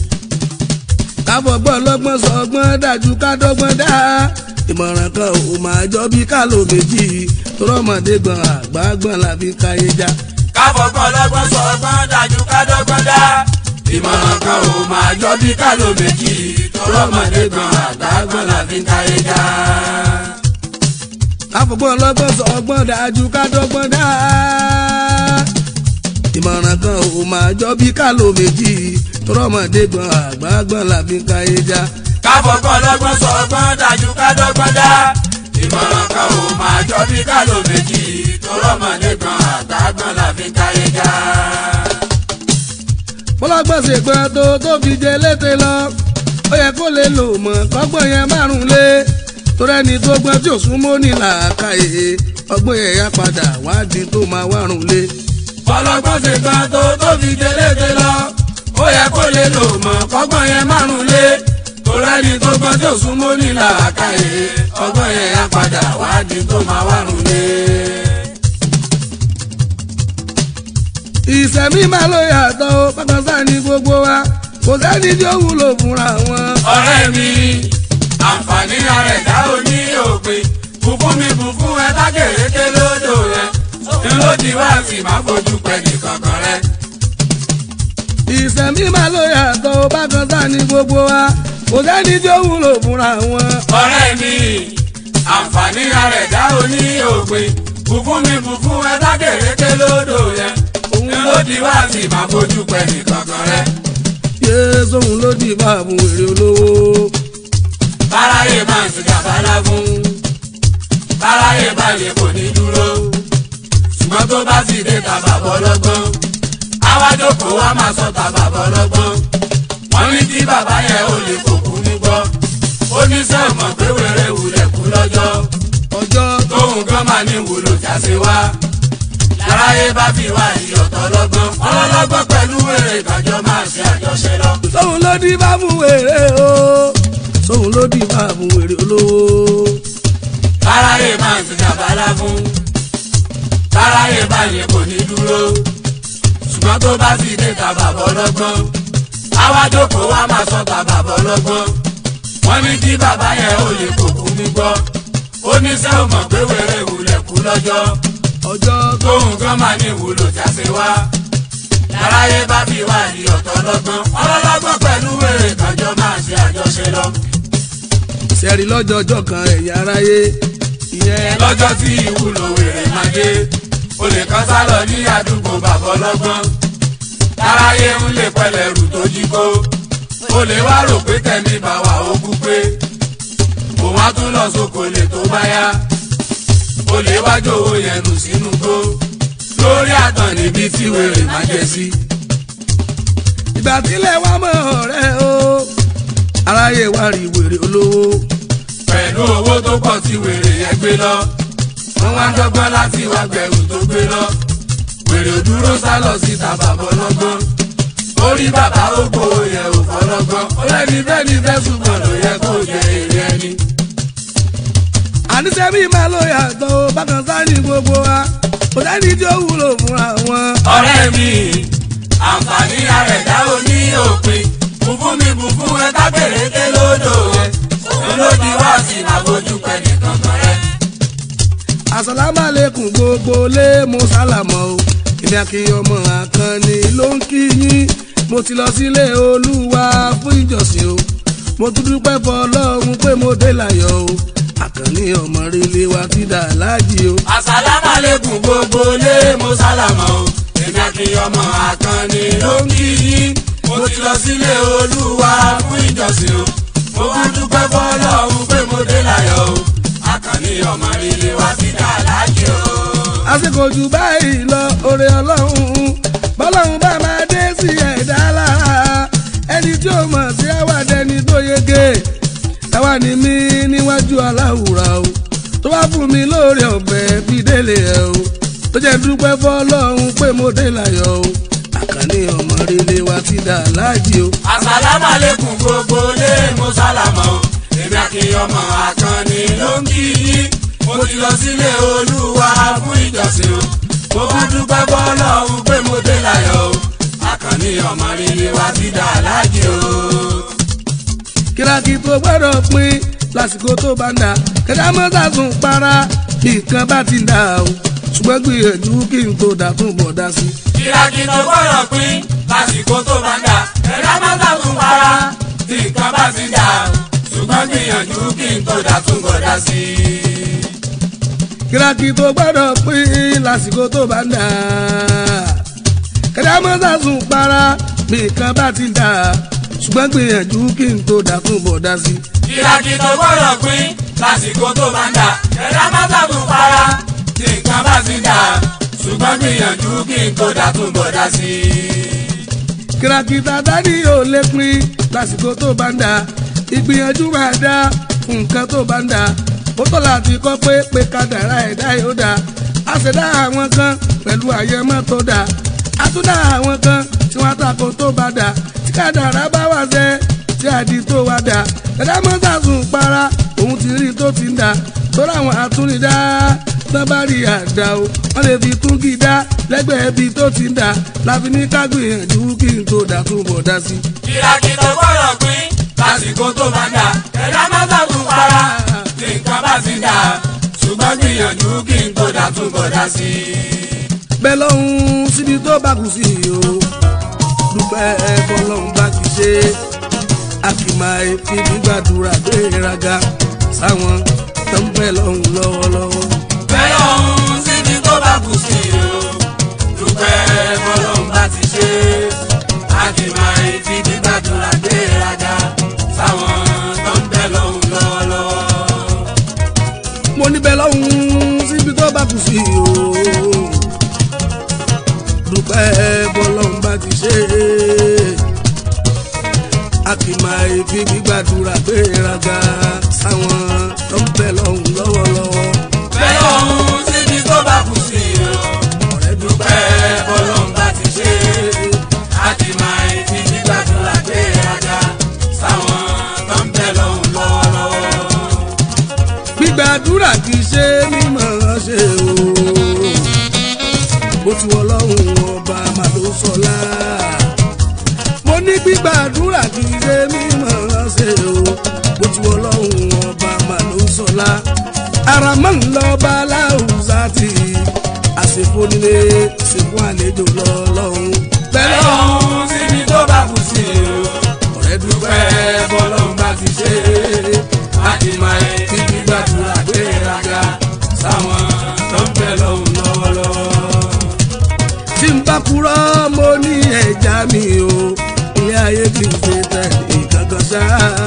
káfọgbọ́n lọ́gbọ́n sọgbọ́n dájú kádọ́gbọ́n dá ìmọ̀ràn kan ò máa jọ bí kálò méjì tọrọmọdé gbọ́n àgbà gbọ́n la fi káyé já. káfọgbọ́n lọ́gbọ́n sọgbọ́n dájú kádọ́gbọ́n dá ìmọ̀ràn kan ò máa jọ bí kálò méjì tọrọmọdé gbọ́n àgbà gbọ́n la fi káyé já. káfọgbọ́n lọ́gbọ́n sọgbọ́n dájú kádọ́gbọ́n dá ìmọ̀ràn kan ò máa jọ bí kálò méjì tọrọmọdé gbọ́n àgbà gbọ́n la fi káyé já. káfọgbọ́n lọ́gbọ́n sọgbọ́n dájú kádọ́gbọ́n dá ìmọ̀ràn kan ò máa jọ bí kálò méjì tọrọmọdé gbọ́n àgbà gbọ́n la fi káyé já. bọ́lọ́gbọ́n ṣe gbọ́n tó tó fi jẹ létè lọ ó yẹ kó lè lò mọ̀ kọ́gbọ́n yẹn márùn lé torí ẹni tó gbọ́n tí ò súnmọ́ ní làákàyè ọgbọ́n yẹn yá padà wádìí tó máa wárùn lé. bọ́lọ́gbọ́n ṣe gbọ́n tó tó fi jẹ létè lọ ó yẹ kó lè lò mọ̀ kọ́gbọ́n yẹn márùn lé torí ẹni tó gbọ́n tí ò súnmọ́ ní làákàyè ọgbọ́n yẹn yá padà wádìí tó máa wárùn lé. ìṣẹ̀mí máa ló yàtọ̀ ó pátánsá ní gbogbo wa kò sẹ́ni tí ó wúlò fúnra wọn. ọ̀rẹ́ mi àǹfààní ara ẹ̀dá òní òpin bùkún mi bùkún ẹ tágèrèké lódò rẹ ńlọdì wá sí má fojú pẹ̀lú kankan rẹ. ìṣẹ̀mí máa ló yàtọ̀ ó pátánsá ní gbogbo wa kò sẹ́ni tí ó wúlò fúnra wọn. ọ̀rẹ́ mi àǹfààní ara ẹ̀dá òní òpin fùfún mi fùfún ẹ dákèrèké lódò yẹn òun ló di wá sí máa bójú pẹ́ nìkankan rẹ. yé sóhun ló di báàbù èrè olówó. báráyé máa ń sìgá bálá fún báráyé balẹ̀ kò ní dúró ṣùgbọ́n tó bá sì dé tàbà bọ́lọ́gbọ́n àwájókòó wa máa sọ tàbà bọ́lọ́gbọ́n wọ́n ní kí bàbá yẹn ò lè kókó ní gbọ́ ó ní sẹ́ẹ̀mọ̀ pé wèrè wulẹ̀ kú lọ́jọ́ ọjọ́ tóun gan máa ní wúlò jáse wá láráyé bá fi wá ìyọ̀tọ̀ lọ́gbọ́n ọlọ́lọ́gbọ́n pẹ̀lú wèrè ìgbàjọ́ máa ṣe àjọṣe lọ. sóhun ló di báàbù èrè o sóhun ló di báàbù èrè olówó. báráyé máa ń sìgá bálá fún báráyé báyìí kò ní dúró ṣùgbọ́n tó bá sì dé tàbà bọ́lọ́gbọ́n àwájókòó wa máa sọ tàbà bọ́lọ́gbọ́n wọ́n ní kí bàbá yẹn ò lè kókó mi gbọ́ ó ní sẹ́wọ̀n mọ̀ pé wèrè wulẹ̀ kú lọ́jọ́ ọjọ́ tóun gan máa ní ìwúlò jáse wá láráyé bá fi wá ní ọ̀tọ̀ lọ́gbọ́n ọlọ́lọ́gbọ́n pẹ̀lú wèrè ìgbàjọ́ máa ṣe àjọṣe lọ. sẹ́rí lọ́jọ́ ọjọ́ kan ẹ̀yà aráyé ìyẹn lọ́jọ́ tí ìwúlò wèrè máa dé olè kan sá lọ ní àdúgbò bàbá ọlọ́gbọ́n táráyé ń lè pẹlẹ̀ rù tó jí kó olè wá rò pé tẹ̀mí bá wà ó kú pé òun á tún lọ sóko lè tó bá yá olè wá jòwó yẹn nù sínú gbó lórí àtàn níbi tí wèrè máa jẹ sí. ìgbà tílẹ̀ wá mọ́ ọ̀rẹ́ o aráyé wá rí wèrè olówó pẹ̀lú owó tó pọ̀ tí wèrè yẹn gbé lọ. wọ́n wá ń dọ́gbọ́n láti wá gbẹ̀rù tó gbé lọ. wèrè ò dúró sá lọ síta bàbá ọlọ́gbọ́n. ó rí bàbá ó gbowó yẹn ò fọlọ́gbọ́n. ó lẹ́ni bẹ́ẹ̀ ni fẹ́sùn kan ló yẹ kó jẹ èrè ẹni. àníṣe bí máa ló yàtọ̀ o bákan sáré gbogbo wa kò sẹ́ni tí ó wúlò fúnra wọn. ọ̀rẹ́ mi àǹfààní àrẹ̀dá ò ní òpin. bùfún mi bùfún ẹ kábèrèké lódò yẹn. òun ló di wá sí àbójú pẹ̀ nìkan kan rẹ̀. àsàlámàlẹ́kùn gbogbo lé mo sálàmọ́ o èmi àkìyàn ọmọ àkànní ló ń kí yín mo ti lọ sílé olúwa fún ìjọsìn o mo tún dúpẹ́ fọlọ́run pé mo dé láyọ̀ o àkànní ọmọ rere wa ti dà láàjì o. àsàlámàlẹ́kùn gbogbo lé mo sálámọ̀ o èmi àti ọmọ àkànní ló ń kí yín mo ti lọ sílé olúwa fún ìjọsìn o mo bá dúpẹ́ fọlọ́run pé mo dé láyọ̀ o àkànní ọmọ rere wa ti dà láàjì o. àsìkò jù báyìí lọ oore ọlọ́run bọ́lọ́run bá máa dé sí ẹ̀dá lára ẹni tí ó mọ̀ sí àwàdẹni tó yege táwa ni mí níwájú aláwùrà o tó bá fún mi lóore ọ̀fẹ́ fi délé ẹ̀ o tó jẹ́ dúpẹ́ fọlọ́run pé mo dé láyọ̀ o àkànní ọmọ rere wa ti dà láàjì o. àsàlámàlẹ́kùn gbogbo lé mo sálámọ̀ o èmi àti ọmọ àkànní ló ń kí yín mo ti lọ sílé olúwa fún ìjọsìn o mo bá dúpẹ́ fọlọ́run pé mo dé láyọ̀ o àkànní ọmọ rere wa ti dà láàjì o. kíráàkì tó gbọ́dọ̀ pín lásìkò tó bá ń dà kẹ̀dá mọ́tà tún para bí nǹkan bá ti ń dà o ṣùgbọ́n gbìyànjú kí n tó dà tún bọ̀ dá sí. kìràkì tó gbọ́dọ̀ pín lásìkò tó bá ń dà ẹ̀dá má sàtún para tí nǹkan bá ti dà ṣùgbọ́n gbìyànjú kí n tó dà tún bọ̀ dá sí i. kíráàkì tó gbọ́dọ̀ pín lásìkò tó bá ń dà kẹ̀dá mọ́tà tún para bí nǹkan bá ti ń dà ṣùgbọ́n gbìyànjú kí n tó dà tún bọ̀ dá sí. kìràkì tó gbọ́dọ̀ pín lásìkò tó bá ń dà ẹ̀dá má sàtún para tí nǹkan bá ti dà ṣùgbọ́n gbìyànjú kí n tó dà tún bọ̀ dá sí i. kìràkìtà dání ò lè pín lásìkò tó bá ń dà ìgbìyànjú máa dá nǹkan tó bá ń dà ó tọ́ láti kọ́ pé pé kádàrá ẹ̀dá yóò dá a sì dá àwọn kan pẹ̀lú àyẹ̀mọ́ tó dá a tún dá àwọn kan tí wọ́n tako tó bá dá tí kádàrá bá wà sẹ́ tí àdí tó wá dá ẹ̀dá mọ́tà sùn para òun ti rí tó ti ń dá tó ráwọn àtúndá tán bá rí àdá o wọ́n lè fi tún kí dá lẹ́gbẹ̀ẹ́ ibi tó ti ń dà láfi ní ká gbìyànjú kí n tó dà tún bọ̀ dá sí. kìràkì tó gbọ́dọ̀ pín lásìkò tó bá ń dà ẹ̀dá má sàtún para tí nǹkan bá ti dà ṣùgbọ́n gbìyànjú kí n tó dà tún bọ̀ dá sí i. bẹ́ẹ̀ lọ́hún síbi tó bá kù sí o dúpẹ́ bọ́lọ́hún bá kì í ṣe àkìmá efi gbígbàdúrà gbéraga sáwọn tó ń bẹ̀ lọ́hún lọ́wọ́lọ́wọ́. bẹ́ẹ̀ lọ́hún síbi dúpẹ́ bọ́lọ́run bá ti ṣe àdìmọ̀ ìfi gbígbàdúrà gbéraga sáwọn tó ń bẹ lọ́hùn lọ́wọ́lọ́wọ́. mo níbẹ̀ lọ́hùn síbi tó bá kù sí o dúpẹ́ bọ́lọ́hún bá ti ṣe a kì máa fi gbígbàdúrà gbéraga sáwọn tó ń bẹ lọ́hùn lọ́wọ́lọ́wọ́ bẹ́ẹ̀ lọ́hùn síbi tó bá kù sí o. ọ̀rẹ́ dúpẹ́ bọ́lọ́run bá ti ṣe àdìmọ̀ ìfi gbígbàdúrà gbéraga sáwọn tó ń bẹ lọ́hùn lọ́wọ́lọ́wọ́. gbígbàdúrà kì í ṣe mímọ̀ ṣe o bó ti wọ lọ́hùn ọba màdó sọlá mo ní gbígbàdúrà kì í ṣe mímọ̀ ṣe o bó ti wọ lọ́hùn ọba màdó sọlá ara máa ń lọ bá láwùsá tì àsìkò nílé àsìkò àlejò lọ́lọ́hùn bẹ́ẹ̀ lọ́hùn síbi tó bá kù sí o. ọ̀rẹ́ dúpẹ́ dúpẹ́ bọ́lọ́run bá ti ṣe àdìmọ̀ ìfi gbígbàdúrà gbéraga sáwọn tó ń bẹ lọ́hùn lọ́wọ́lọ́wọ́. tí n bá kúrò mo ní ẹja mi o ilé ayé kì í ṣe tẹ ìkankan ṣá.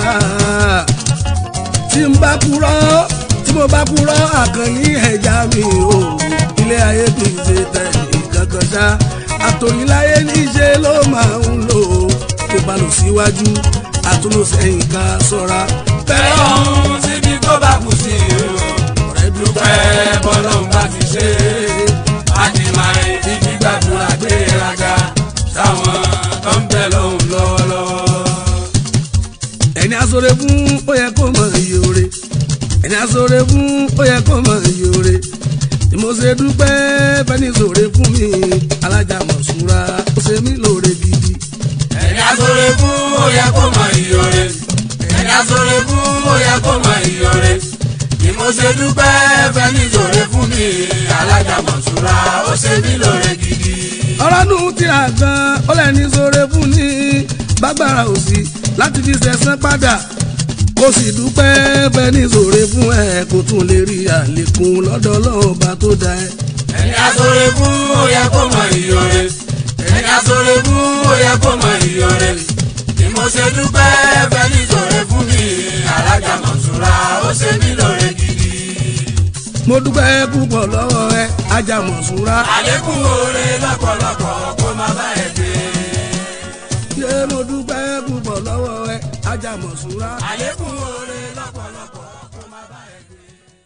tí n bá kúrò tí mo bá kúrò àkànní ẹja mi o ilé ayé kì í ṣe tẹ ìkankan ṣá. àtòyìnláyé níṣẹ́ ló máa ń lò tó bá lọ síwájú àtúnlò sẹ́yìn ká ṣọ́ra. bẹ́ẹ̀ lọ́hùn síbi tó bá kù sí o. ọ̀rẹ́ dúpẹ́ dúpẹ́ bọ́lọ́run bá ti ṣe àdìmọ̀ ìfi gbígbàdúrà gbéraga sáwọn tó ń bẹ lọ́hùn lọ́wọ́lọ́wọ́. ẹni asore fún ó yẹ kó mọ iye ore ẹni asore fún ó yẹ kó mọ iye ore ni mo ṣe dúpẹ́ fẹ́ni sòre fún mi alájà mọ̀ṣúra ó ṣe mí lóore gidi. ẹni asore fún ó yẹ kó mọ ìyọ̀rẹ́ ẹni asore fún ó yẹ kó mọ ìyọ̀rẹ́ ni mo ṣe dúpẹ́ fẹ́ni sòre fún mi alájà mọ̀ṣúra ó ṣe mí lóore gidi. ọ̀rọ̀ nù tíra gan ó lẹ́ni sòre fún ní bágbára òsì láti fi ṣẹ̀san padà kó sì dúpẹ́ fẹ́ni sòre fún ẹ kó tún lè rí àlékún lọ́dọ̀ ọlọ́ọ̀bá tó dá ẹ. ẹni asore fún ó yẹ kó mọ ìyọ̀rẹ́ ẹni asore fún ó yẹ kó mọ ìyọ̀rẹ́ ni mo ṣe dúpẹ́ fẹ́ni sòre fún mi alájà mọ̀ṣúra ó ṣe mí lóore gidi. mo dúpẹ́ púpọ̀ lọ́wọ́ ẹ ajá mọ̀ṣúra. àlékún oore lọ́pọ̀lọpọ̀ kó má bá ẹ dé. ṣé mo dúpẹ́ púpọ̀ lọ́wọ́ ẹ ajá mọ̀ṣúra. àlékún oore lọ́pọ̀lọpọ̀ kó má bá ẹ dé.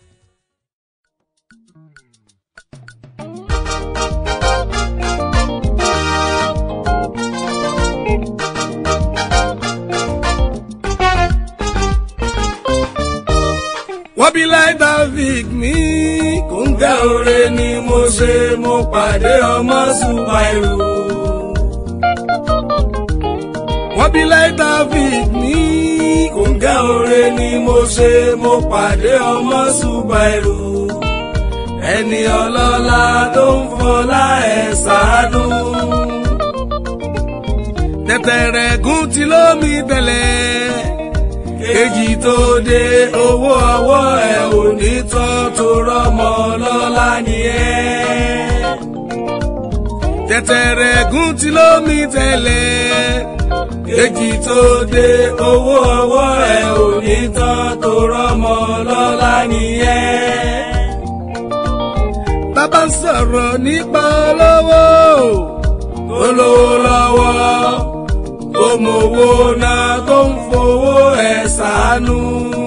wọ́n bí láì david mi kò ń gẹ́ oore ni mo ṣe mo pàdé ọmọ ṣùpàìrù. wọ́n bí láì david mi kò ń gẹ́ oore ni mo ṣe mo pàdé ọmọ ṣùpàìrù. ẹni ọlọ́lá tó ń fọlá ẹ̀ ṣàánú. tẹ̀tẹ̀rẹ̀ gùn tí lómi tẹ̀lẹ̀ èjì tó dé owó ọwọ́ ẹ̀ ò ní tán tó rọ́mọ lọ́la nìyẹn. tẹ̀tẹ̀rẹ̀ gún tí lómi tẹ̀lẹ̀ èjì tó dé owó ọwọ́ ẹ̀ ò ní tán tó rọ́mọ lọ́la nìyẹn. bàbá ń sọ̀rọ̀ nípa olówó olówó lọ́wọ́ tó mowó náà tó ń fowó ẹ̀ ṣàánú.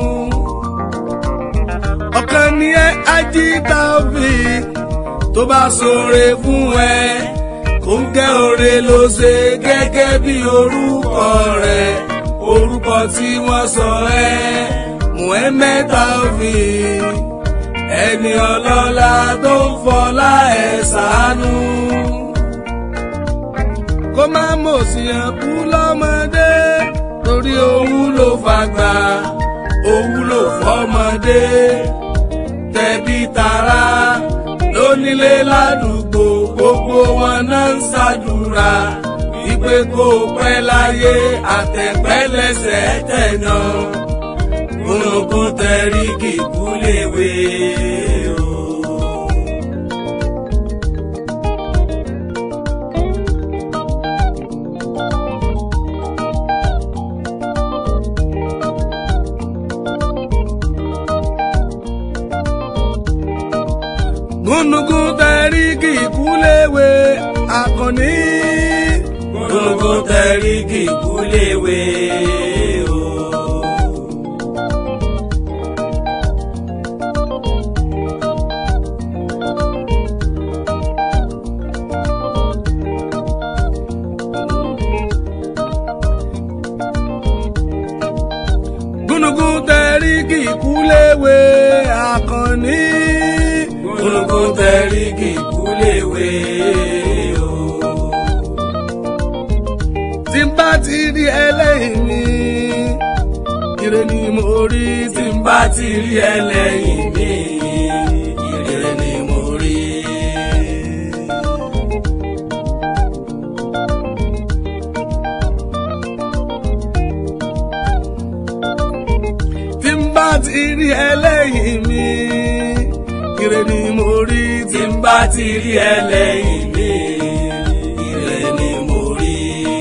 ọ̀kan ni ẹ ají Taofeek tó bá ṣoore fún ẹ kò ń gẹ́ oore ló ṣe gẹ́gẹ́ bí orúkọ rẹ̀ orúkọ tí wọ́n sọ ẹ́ Muhammed Taofeek ẹni ọlọ́lá tó ń fọlá ẹ̀ ṣàánú kó má mọ̀ sí ẹ̀kú lọ́mọdé torí òun ló fàgbà òun ló fọmọdé tẹ̀bí tará lónílé ládùúgbò gbogbo wọn náà ń ṣàdúrà wípé kó pẹ́ láyé àtẹ̀pẹ́ lẹ́sẹ̀ tẹ̀nà gbogbo tẹ̀rí kíkú léwe o. akànnì. gbogbo tẹ̀rí kíkú léwe o. gúnugún tẹ̀rí kíkú léwe akànnì. gbogbo tẹ̀rí kíkú léwe o. tí n bá ti rí ẹlẹ́yìn mi ire ni mo rí tí n bá bá ti rí ẹlẹ́yìn mi ire ni mo rí. tí n bá ti rí ẹlẹ́yìn mi ire ni mo rí tí tí n bá ti rí ẹlẹ́yìn mi ire ni mo rí.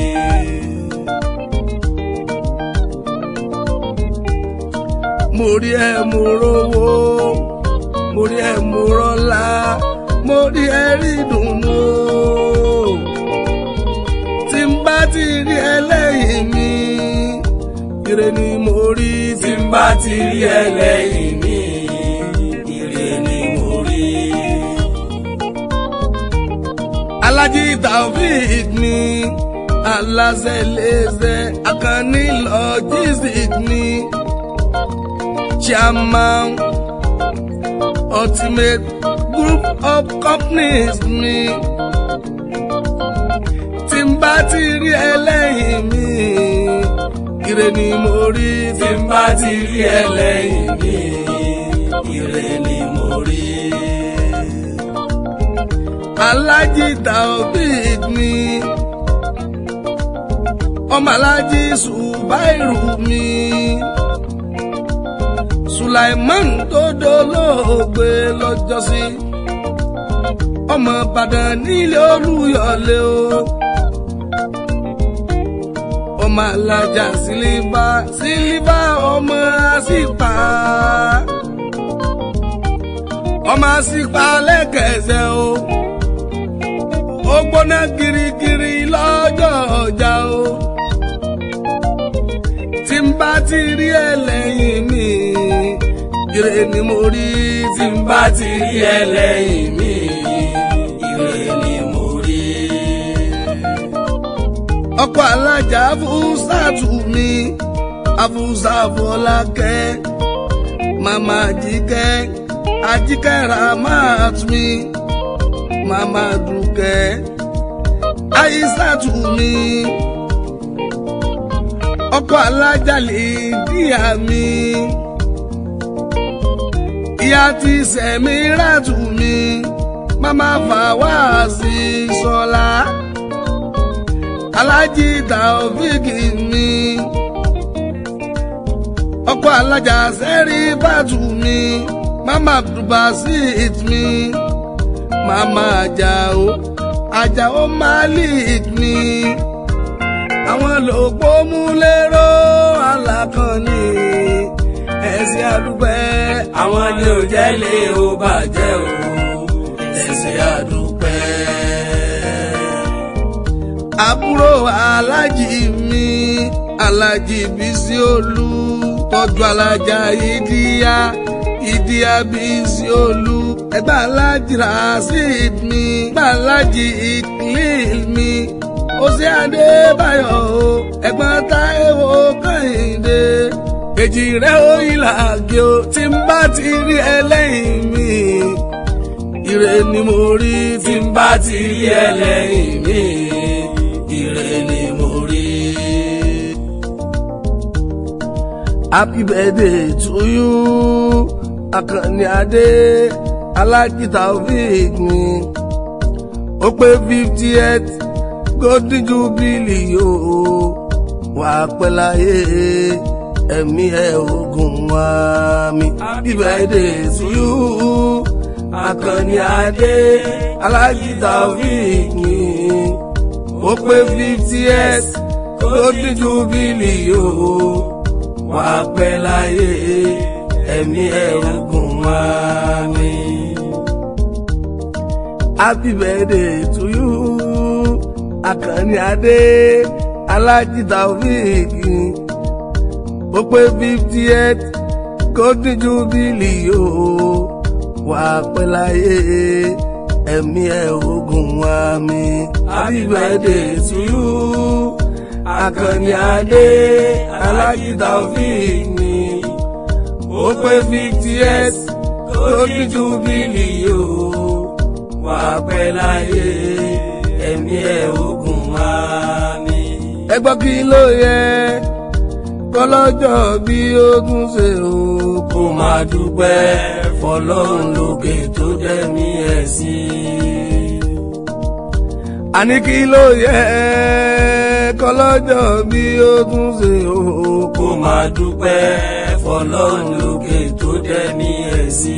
mo rí ẹ mo rówó mo rí ẹ mo rọ́lá mo rí ẹ rí dùnú tí n bá ti rí ẹlẹ́yìn mi ire ni mo rí tí tí n bá ti rí ẹlẹ́yìn mi ire ni mo rí. Alhaji Taofeek ni aláṣẹlẹsẹ Akanni logistics ni chairman ultimate group of companies ni tí n bá ti rí ẹlẹ́yìn mi ire ni mo rí tí n bá ti rí ẹlẹ́yìn mi ire ni mo rí. Alhaji Taofeek ni ọmọ Alhaji Subairu mi Sulaiman tó dolóògbé lọ́jọ́sí ọmọ Ìbàdàn nílé Olúyọ̀lé o ọmọ Alájà Sílífà Sílífà ọmọ àsìpà ọmọ àsìpà lẹ́kẹ̀ẹ́sẹ̀ o ó gbóná girigiri lọ́jọ́ ọjà o tí n bá ti rí ẹlẹ́yìn mi ire ni mo rí tí tí n bá ti rí ẹlẹ́yìn mi ire ni mo rí. ọkọ̀ alájà afúsàtù mi afúsàfọlákẹ́ màmá àjíkẹ́ àjíkẹ́ ramat mi màmá dùkẹ́ àyísàtù mi ọkọ̀ alájà lè díà mi ìyá ti sẹ̀mí ràtù mi màmá fàwáàsì sọlá. Alhaji Taofeek mi ọkọ alájà sẹ́rí bàtù mi mama abdulbasit mi mama ajao ajao malik mi àwọn lòpọ̀ mú lérò alákànní ẹ̀sìn àdúpẹ́ àwọn ni ò jẹ́ lé o bàjẹ́ o ẹ̀sìn àdúpẹ́. àbúrò alájì mi alájì bísí olú tọ́jú alájà ìdíyà ìdíyà bísí olú ẹgbẹ́ alájì rasheed mi ẹgbẹ́ alájì ìkìlíl mi òsì adébáyọ̀ o ẹ̀gbọ́n táíwò kẹ́hìndé èjì rẹ̀ ó ìlàgé o tí n bá ti rí ẹlẹ́yìn mi ire ni mo rí tí tí n bá ti rí ẹlẹ́yìn mi ire ni mo rí. Happy birthday to you, Àkànní Adé, Alhaji Taofeek mi. Ó pé fiftieth golden jubilee o, wà á pẹ́ láyé, ẹ̀mí ẹ̀ ogun wá mi. Happy birthday to you, Àkànní Adé, Alhaji Taofeek mi. Ó pé fiftieth golden jubilee o wà á pẹ́ láyé ẹ̀mí ẹ̀rù gùn wá mi. Happy birthday to you Àkànní Adé alájìta òfìkì ó pé fifty eight golden jubilee yóò wà pẹ́ láyé ẹ̀mí ẹ̀ ogun wa mi. happy birthday to you Àkànní Adé alájìta òfìkì ó pé fifty eight golden jubilee yóò wà pẹ́ láyé ẹ̀mí ẹ̀ ogun wa mi. ẹ gbọ́ kí ló yẹ kọlọ́jọ́ bí ogun ṣe o kó máa dúpẹ́ fọlọ́run lókè tó dẹ́mi ẹ̀ sí. àní kí ló yẹ kọlọ́jọ́ bí ogun ṣe o kó máa dúpẹ́ fọlọ́run lókè tó dẹ́mi ẹ̀ sí.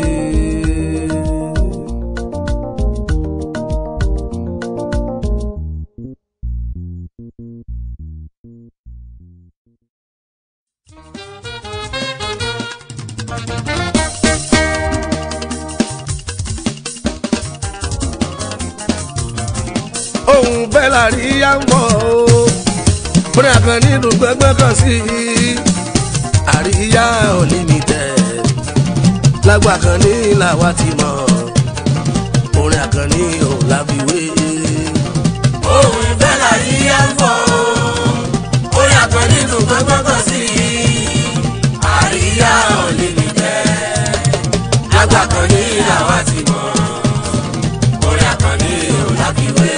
ohun bẹ́ẹ̀ la rí yá ń bọ̀ o bóyá kan nínú gbẹ́gbẹ́ kan sí i àríyá unlimited lágbà kan ní làwa ti mọ̀ orin àkànní ò láfiwé. ohun ìfẹ́ là yí á ń bọ̀ ó yàtọ̀ nínú gbọ́ngbọ́ngàn sí i àríyá unlimited lágbà kan ní làwa ti mọ̀ orin àkànní ò láfiwé.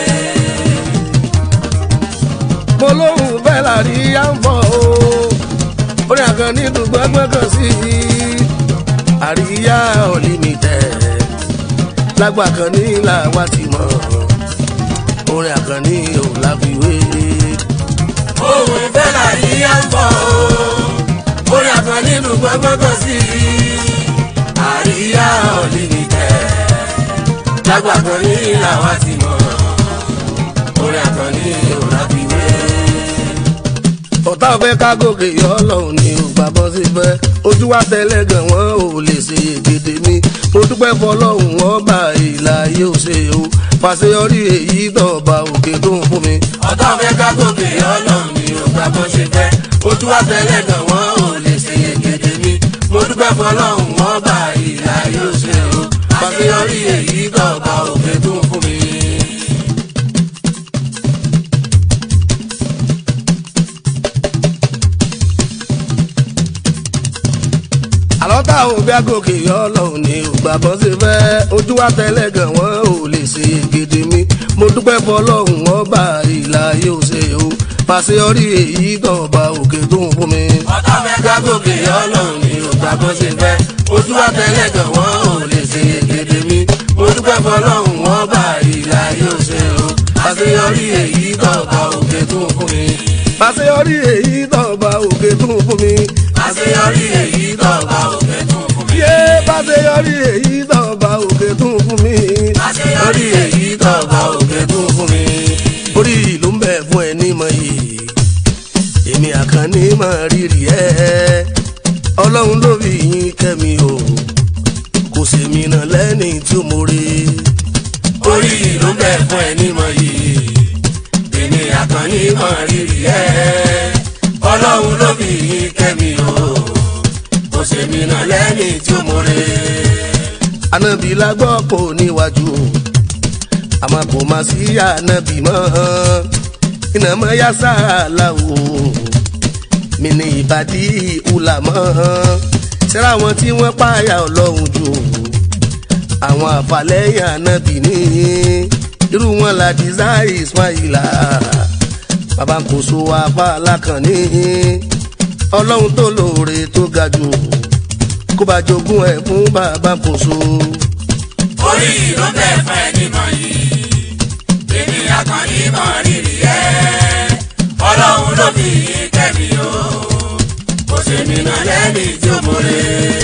mo lóhùn bẹ́ẹ̀ la rí yá ń bọ̀ o orin àkànní nínú gbẹ́gbẹ́ kan sí i àríyá unlimited lágbà kan ní làwa ti mọ̀ orin àkànní ò láfiwé. ohun ìfẹ́ là yí á ń bọ̀ ó yàtọ̀ nínú gbọ́ngbọ́ngàn sí i àríyá unlimited lágbà kan ní làwa ti mọ̀ orin àkànní ò láfiwé. ọ̀tá fẹ́ ká gòkè yọ ọlọ́run ní ògbà bọ́ sí fẹ́ ojú wa tẹ́lẹ̀ gan wọn ò lè ṣe ègèdè mi mo dúpẹ́ fọlọ́run wọn bá ìlà yóò ṣe o fàṣeyọrí èyí tọ̀ọ̀bà òkè tó ń fún mi. ọ̀tá fẹ́ ká gòkè ọlọ́run ni ò gbà bó ṣe fẹ́ ojú wa tẹ́lẹ̀ gan wọn ò lè ṣe yegede mi mo dúpẹ́ fọlọ́run wọn bá ìlà yóò ṣe o àṣeyọrí èyí tọ̀ọ̀bà òkè tó ń fún mi. àlọ́ tá ò bí agòkè yọ ọlọ́run ní ògbà bọ́ sí fẹ́ ojú wa tẹ́lẹ̀ gan wọn ò lè ṣe ègèdè mi mo dúpẹ́ fọlọ́run wọn bá ìlà yóò ṣe o fàṣeyọrí èyí tọ̀ọ̀bà òkè tó ń fún mi. ọ̀tá fẹ́ ká gòkè ọlọ́run ni ò gbà bó ṣe fẹ́ ojú wa tẹ́lẹ̀ gan wọn ò lè ṣe yegede mi mo dúpẹ́ fọlọ́run wọn bá ìlà yóò ṣe o àṣeyọrí èyí tọ̀ọ̀bà òkè tó ń fún mi. fàṣeyọrí èyí tọ̀ọ̀bà òkè tó ń fún mi. àṣeyọrí èyí tọ̀ọ̀bà òkè tó ń fún mi. yé fàṣeyọrí èyí tọ̀ọ̀bà òkè tó ń fún mi. àṣeyọrí èyí tọ̀ọ̀bà òkè tó ń fún mi. orí ló ń bẹ̀ fún ẹ ní mọ̀ yìí èmi àkànní mọ̀ rírì ẹ́ ọlọ́run ló fi yín kẹ́mi o kò sèmi náà lẹ́ni tí ó mọ̀re. orí ló ń bẹ̀ fún ẹ nímọ̀ yìí èmi àkànní mọ̀ rírì ẹ́ ọlọ́run ló fi yín kẹ́mi o kò sèmi náà lẹ́ni tí ó mọ̀re. ànábì la gbọ́ pò níwájú o àmọ́ kò má sí ànábì mọ́ iná mọ́ yá sáàlà o mi ní ìbàdí ìhùlà mọ́ ṣẹ́ra wọn tí wọ́n pààyà ọlọ́run jù àwọn àfàlẹ́yìn ànábì ní irú wọn la desire ismaila bàbá kò so apá alákànní ọlọ́run tó lóore tó ga jù kó bá jogún ẹ̀ fún bàbá kò so. orí ló ń bẹ̀ fún ẹ nímọ̀ yìí èmi àkànní mọ̀ rírì ẹ́ ọlọ́run ló fi yín kẹ́mi o kò sèmi náà lẹ́ni tí ó mọ̀re.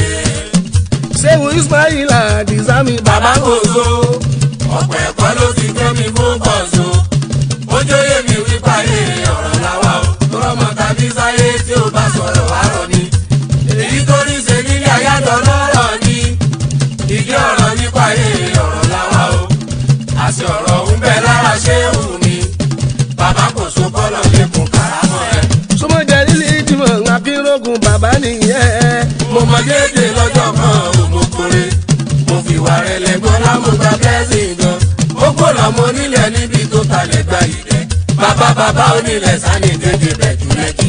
ṣéwù ismaila dìsámi bàbá kò so. ọ̀pọ̀ ẹ̀kọ́ ló ti gbé mi fún bọ̀sùn ojú yé mi wípé ayé ọ̀rọ̀ làwa o tọrọmọ tàbí sáyé tí ó bá sọ̀rọ̀ wá rọ̀ ni èyí tó ní ṣe nílé ayádọ̀ lọ́rọ̀ ni ìdí ọ̀rọ̀ nípa ayé ọ̀rọ̀ làwa o àṣẹ ọ̀rọ̀ ń bẹ lára ṣé wù mí mọ déédé lọ́jọ́ kan òmùkúnrin mo fi wà rẹ̀ lẹ́gbọ́n lámúgbà blessing gan mo kó lọ́mọ onílẹ̀ níbi tó talẹ̀ gba ìdẹ́ bàbá bàbá onílẹ̀ sani dédé bẹ̀jú lẹ́kì.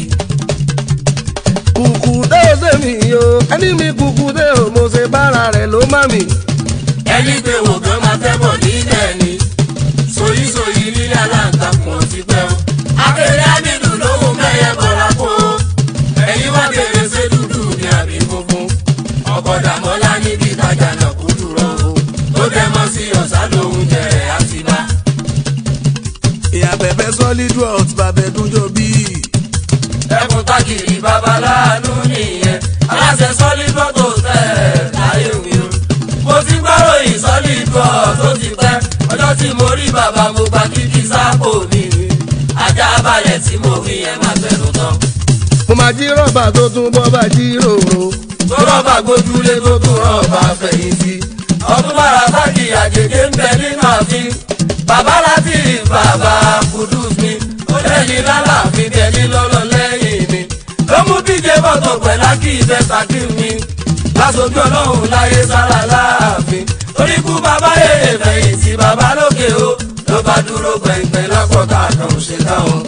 kùkù dé o ṣe mi o ẹni mi kùkù dé o mo ṣe bára rẹ̀ ló má mi. ẹni pé wò gan máa fẹ́ bọ̀ nílẹ̀ ni soyísoyí nílẹ̀ aláǹtakùn ọtí pẹ́ o. akéré ámìlú lówó mẹ́yẹ bọ̀rọ̀ kó o. ẹ̀yin wá kéré ṣé dúdú ní àbí funfun. ọkọ̀ dàmọ́lá níbi ìtajà náà kú dúró o. tó dẹ́ mọ́ sí ọ̀sán lòún jẹ ẹ̀ àti bá. ìyá bẹ̀bẹ̀ solid world bàbẹ̀dúnjọ bíi. ẹkùn tákìrì babaláàánú nìyẹn aláṣẹ solid bọ́tò tẹ̀ láyé mi o. mo ti gbọ́rọ̀ yìí solid bọ́ tó ti pẹ́ ọjọ́ tí mo rí bàbá mo gba kíkí sápò mi ajá balẹ̀ tí mo wí yẹn máa fẹ́nu tán. mo máa jí rọ́bà tó tún bọ́ bá jí ròrò. tó rọ́bà gbójúlé tó tún rọ́bà fẹ̀yìntì ọdún bára sáàkì àjèjì ń bẹ nínú ààfin bàbá láti bàbá kudus mi ó lẹ́yìn lálàáfin tẹ̀lé lọ́lọ́ lẹ́yìn mi ló mú díje bọ́tò pẹ̀lá kí ìfẹ́ sàkí mi lásojú ọlọ́run láyé sára láàfin oríkú bàbá yèyè fẹ̀yìntì bàbá lókè o ló bá dúró gbẹ̀ngbẹ̀ lọ́kọ̀ọ́ta kan ṣe táwọn.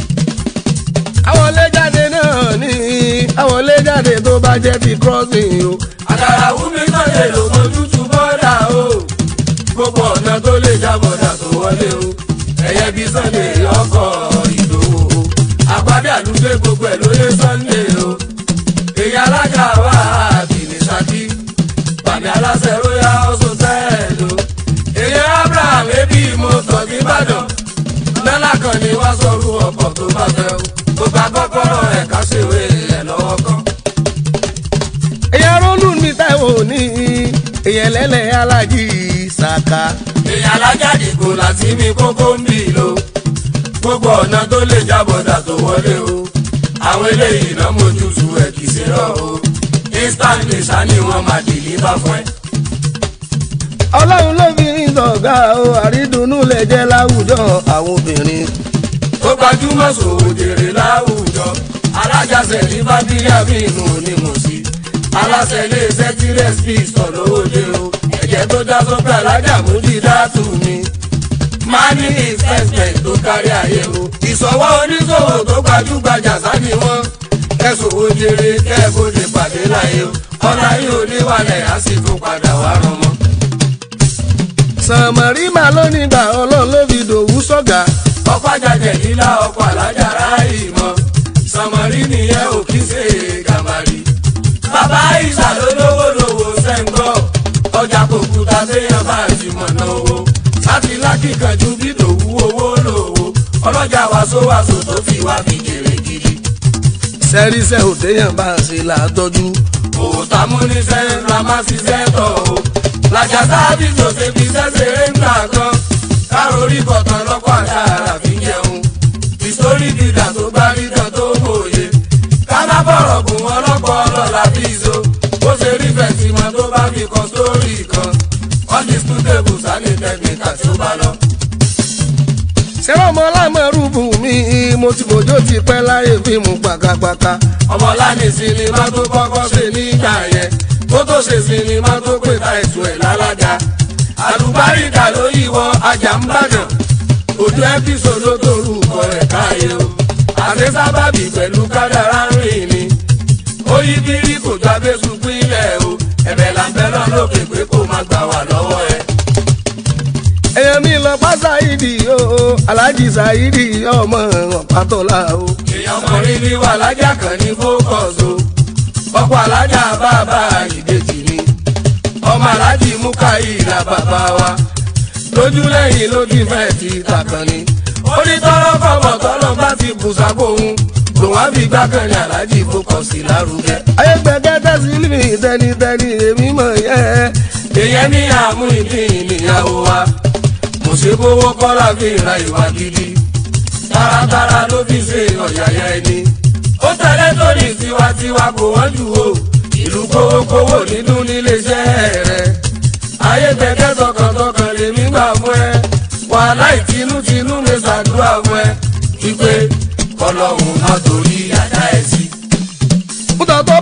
àwọn ilé jáde náà ní àwọn ilé jáde tó bá jẹ́ ti crossing o. àkàrà wúmi náà lè lò mójútó bọ́dà o gbogbo ọ̀nà tó lè já bọ́dà tó wọlé o ẹ̀yẹ bí sunday ọkọ̀ ìdòwò o àpàdé àdúgbò gbogbo ẹ̀ lóye sunday o èyí alága wà bìnnì ṣákí bàmí aláṣẹ royal hotel o èyí abraham ebi mọ́tò nìbàdàn lọ́lá kan ni wá sọ̀rọ̀ ọkọ̀ tó bá fẹ́ o gbogbo akọ́kọ́rọ́ ẹ̀ ká ṣèwé ẹ̀ lọ́wọ́ kan. èyàn rólù mi táìwò ní èyàn lẹ́lẹ̀ alájí sàkà. èèyàn alájáde kò láti mi kókó ń bì lò gbogbo ọ̀nà tó lè jábọ̀dà tó wọlé o àwọn eléyìí náà mójú tu ẹ̀ kì í ṣe rọ̀ o instant nìṣá ni wọ́n máa dìlíbà fún ẹ. ọlọ́run ló fi ń sọ̀gá o àrídùnnú lè jẹ́ láwùjọ àwọn obìnrin. tó gbajúmọ̀ sòwò jèrè láwùjọ alájàsẹ̀ ní bábíyá mi inú ni mo sí aláṣẹ ilé iṣẹ́ tí rẹ́sípì sọ lówóde o ẹ̀jẹ̀ tó dá sọ́pẹ́ alájà múdí dátù mi máa ní investment tó kárí ayé o ìsọwọ́ oníṣòwò tó gbajúgbajà sáni wọn kẹsòwò jèrè kẹ́ẹ̀bọ̀dé pàdé láyé o ọ̀la yìí ò ní wàlẹ̀ á sì tún padà wá rán mọ́. sàmárì máa ló nígbà ọlọ́run ló fi dòwú sọ̀gá. ọkọ̀ àjàjẹ̀ líla ọkọ̀ alájà ráàyè mọ́ sọmọrí nìyẹn ò kí ṣe gàmàrí. bàbá ìṣà ló lówó lówó sẹ́ńgọ́ ọjà kò kúta séèyàn bá ti mọ̀nà owó láti lákìkanjú bí tòwú owó lówó ọlọ́jà wàsówàsó tó fi wá fi jèrè gidi. sẹ́ríṣẹ́ òdeyàn bá ń ṣe làátọ́jú. òòtà múnisẹ́ ńlá má ṣiṣẹ́ tọ̀ o làjà sábì tó ṣe fi ṣẹ́ṣeré ńlá kan kárórí kọ̀tàn lọ́kọ̀ àdára fi jẹun ìsórí dídà tó bá rí kan tó mòye ká má bọ̀rọ̀ gùn wọn lọ́pọ̀ ọlọ́lá bí izo bó ṣe rí fẹ̀sìmọ́ tó bá fi kan sórí kan undisputable sani technical tí ó bá lọ. sẹ́wọ́n ọmọ lámọ̀rúbù mi mo ti bòjó ti pẹ́ láyé fíìmù pàkàpàkà. ọmọláni sinimá tó kọ́kọ́ ṣe nígbà yẹn kó tó ṣe sinimá tó pè ta ètò ẹ̀ lálága àlùbáríkà ló yíwọ ajá ń bàdàn ojú ẹ́písò ló torúkọ ẹ̀ káyé o àti sábàbí pẹ̀lú kádàrá ń rìn ni ó yí bírí kò jọ abésùn pínlẹ̀ o ẹ̀bẹ̀ là ń bẹ́ lọ́n lókè pé kó má gbà wà lọ́wọ́ ẹ̀. èèyàn mi lọ pa ṣáìdì o aláàjì ṣáìdì ọmọ ọ̀pátọ́lá o. èèyàn ọkùnrin ní wà lájà kan ní fókọ̀s o ọkọ̀ alájà bàbá ìbejì ni ọmọ alájì mú káyìlá bàbá wa lójú lẹ́yìn ló ti fẹ́ ti tàkàn ni ó ní tọ́lọ́ kọ́mọ tọ́lọ́ bá ti bùsàkó òun lòun á fi gbákan ní alájì fókọ̀sì lárugẹ. ayé gbẹgẹdẹ sí mi tẹnitẹni èmi mọ̀ yẹ́. èèyàn ní àmú ìdí ìníyàwó wa mo ṣe bówó kọ́lá fi ra ìwà gidi taratara ló fi ṣe ọ̀yàyà ẹni ó tẹ̀lé torí tiwantiwa kò wọ́n jù o ìlú kówókówó nínú níléeṣẹ́ rẹ̀ ayé gbẹ̀gẹ́ tọkàntọkàn lèmi gbà fún ẹ wàhálà ìtinútinú mi ṣàdúrà fún ẹ wípé kọlọ́hún má torí àdá ẹ̀ sí. mútọ̀ tó bá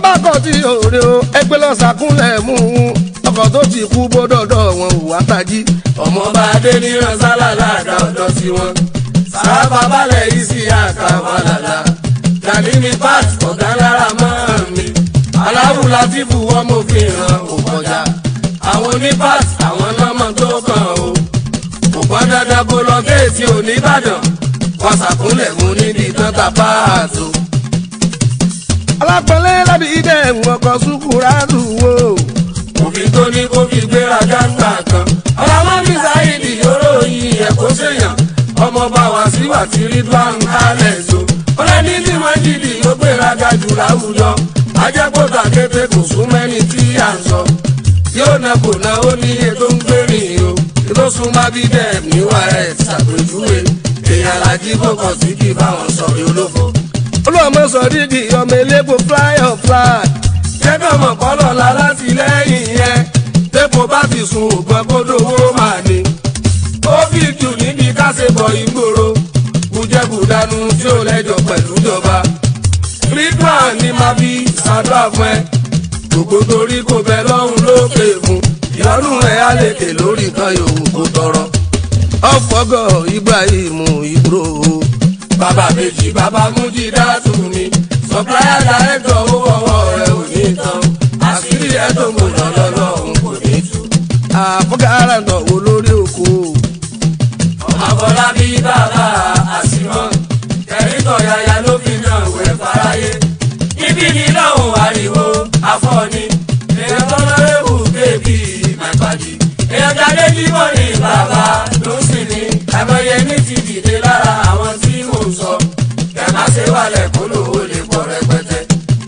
ọlọ́kọ̀ tí òde o ẹgbẹ́ lọ sàkúnlẹ̀ mú un ọkọ̀ tó ti kú bódọ̀dọ̀ wọn ò wá tají. ọmọọba adé ní ránṣálà láàdá ọ̀dọ́ sí wọn sábà balẹ̀ yìí sí àkàwà làlà gani ní pat ọ̀gá lára mọ́ mi aláwù látìfù wọn mo fi hàn kò kọjá àwọn ní pat àwọn lọ́mọ tó kàn o kò pọn dandan kó lọ géètì oníbàdàn wọn ṣàkúnlẹ̀ mú níbi tán ta páàtó. alápẹ̀lẹ́ lábí dẹ̀ ọkọ̀ sùkúrà dùwò. òfin tó ní kó fi gbéra gáńgbà kan ọlọ́mọ mi sáyidì yòrò yìí ẹ̀kọ́ sèyàn ọmọọba wá sí wà tí ridwan kálẹ̀ so ọlọ́ni tí wọ́n jìdì yóò gbéra ga jù láwùjọ ajẹ́kọ̀tà kété kò sún mẹ́ni tí à ń sọ yóò na kò na ó ní iye tó ń gbèrìn o ètò súnmọ́ bí dẹ́ẹ̀ níwà ẹ̀ ṣàpèjúwe èèyàn làjí kò kàn sí kí báwọn sọ olófo. olùwàmọ̀ sọ dídì ọmọ elépo fly on fly. jẹ́kọ̀ mọ̀ kọ́lọ̀ la látìlẹ́yìn yẹn tẹ́pọ̀ bá ti sun ògbọ́n kó dówó máa ní. ó fi jù níbi kásẹ̀bọ̀ ìgboro bùjẹ́bùdánù tí ó lẹ́jọ́ pẹ̀lú ìjọba. ridwan ní máa fi ṣàdúrà fún ẹ gbogbo torí kò bẹ lọ́hùn lókè fún ìyọnu ẹ̀ á lè ké lórí nǹkan yòówù kó tọrọ. ọ̀fọ̀gọ̀ ibrahim ibro. bàbá méjì bàbá mújì dátù ni supplier director owó ọwọ́ rẹ̀ ò ní tán àṣírí ẹ̀ tó mọ̀ lọ́lọ́lọ́hùn kò ní tú. àfọ̀gàrà náà wò lórí òkú. Àbọ̀lábí bàbá àṣìmọ́, kẹ̀rìntọ̀ yaya ló fi náà wẹ̀ fáráyé. Ibi ni lọ́hùn ariwo afọ́ni, èèyàn tó lọ́rẹ́bù bébí mẹ́pàdé. Èèyàn jáde jímọ̀ ní bàbá ló sì ní. Àmọye ní ti dìde lára àwọn tí mò ń sọ. Kẹ̀ má ṣe wàlẹ̀ kó lówó lè pọ̀ rẹpẹtẹ.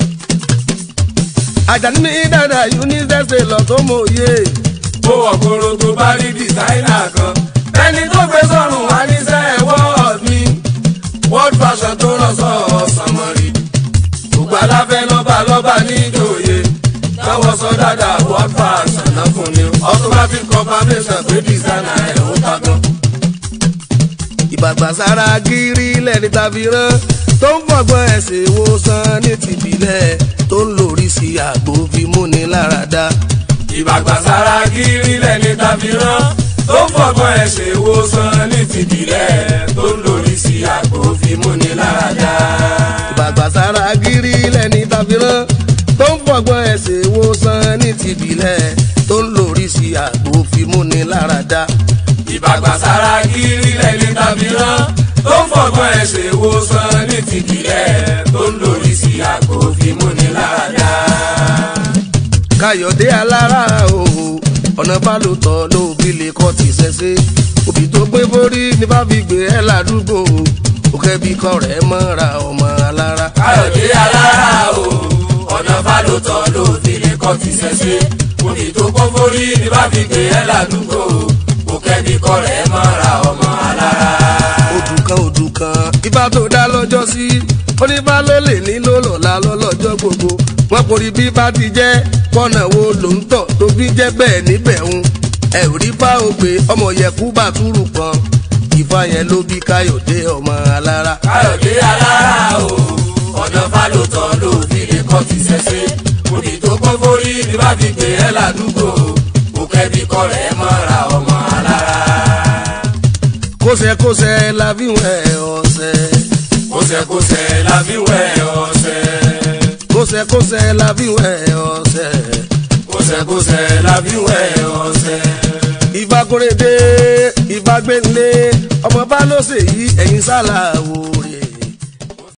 àjàní ní dàda unicef lọ tó mọ òye. Ó wọ̀ kóró tó bá rí dìsáínà kan. Ẹni tó gbé sọ́run wá níṣẹ́ wọ́ọ̀d mi. World fashion tó rán sọ sọmọrí. Gbogbo aláfẹ́ lọ́ba lọ́ba ní ìjòyè. Lọ́wọ́ sọ dáadáa world fashion náà fún ni. Automatic confirmation pé designer ẹ̀ ó ta gan. ìbàgbàsára gírí lẹ́ni tàbí rán tó ń fọgbọ́n ẹ̀sìn ìwòsàn ní tìbílẹ̀ tó ń lórí sí àgbo fi múni lára dá. Ìbàgbàsára gírí lẹ́ni tàbí rán. Tó ń fọgbọ́n ẹ̀ ṣe ìwòsàn ní tìbílẹ̀. Tó ń lórí sí àgbo fi múni lára dá. ìbàgbàsára gírí lẹ́ni tàbí rán tó ń fọgbọ́n ẹ̀sìn ìwòsàn ní tìbílẹ̀ tó ń lórí sí àgbo fi múni lára dá. ìbàgbàsára kiri lẹni tàbí rán tó ń fọgbọ́n ẹ̀ ṣe ìwòsàn ní tìbílẹ̀ tó ń lórí sí àgbo fímúni láradá. káyọ̀dé alára o ọ̀nà bálòtọ̀ ló bí lè kọ́ ti ṣẹ̀ṣẹ̀ òbí tó gbé borí ní bá fi gbé ẹ ládùúgbò òkè bí kọ́ rẹ̀ mọ́ra ọmọ alára. káyọ̀dé alára o ọ̀nà bálòtọ̀ ló fi lè kọ́ ti ṣẹ̀ṣẹ̀ òbí tó kọ́ forí ní bá fi gbé ẹ ládùúgbò kò kẹ́bí kọ́ rẹ̀ mọ́ra ọmọ alára. odù kan odù kan ibà tó dá lọ́jọ́ sí oníbà ló lè nílò lọ́la lọ́lọ́jọ́ gbogbo wọn kò rí bí bá ti jẹ́ kọ́nà wo ló ń tọ̀ tó bí jẹ́ bẹ́ẹ̀ níbẹ̀ ń ẹ ò rí bá ògbé ọmọ yẹ̀kú bàtúrù kan ìfà yẹn ló bí káyọ̀dé ọmọ alára. káyọ̀dé alára o ọ̀nà bálòtọ̀ ló fi lè kọ́ ti ṣẹ̀ṣẹ̀ òbí tó kọ́ forí ní bá fi gbé ẹ ládùúgbò kò kẹ́bí kọ́ rẹ̀ mọ́ra ọmọ alára. kóṣẹ́kóṣẹ́ la fi wẹ̀ ọ̀sẹ̀ kóṣẹ́kóṣẹ́ la fi wẹ̀ ọ̀sẹ̀ kóṣẹ́kóṣẹ́ la fi wẹ̀ ọ̀sẹ̀ kóṣẹ́kóṣẹ́ la fi wẹ̀ ọ̀sẹ̀. ìfakorede ìfagbẹ́nlé ọmọ bá ló ṣèyí ẹ̀yin sálà wòrè.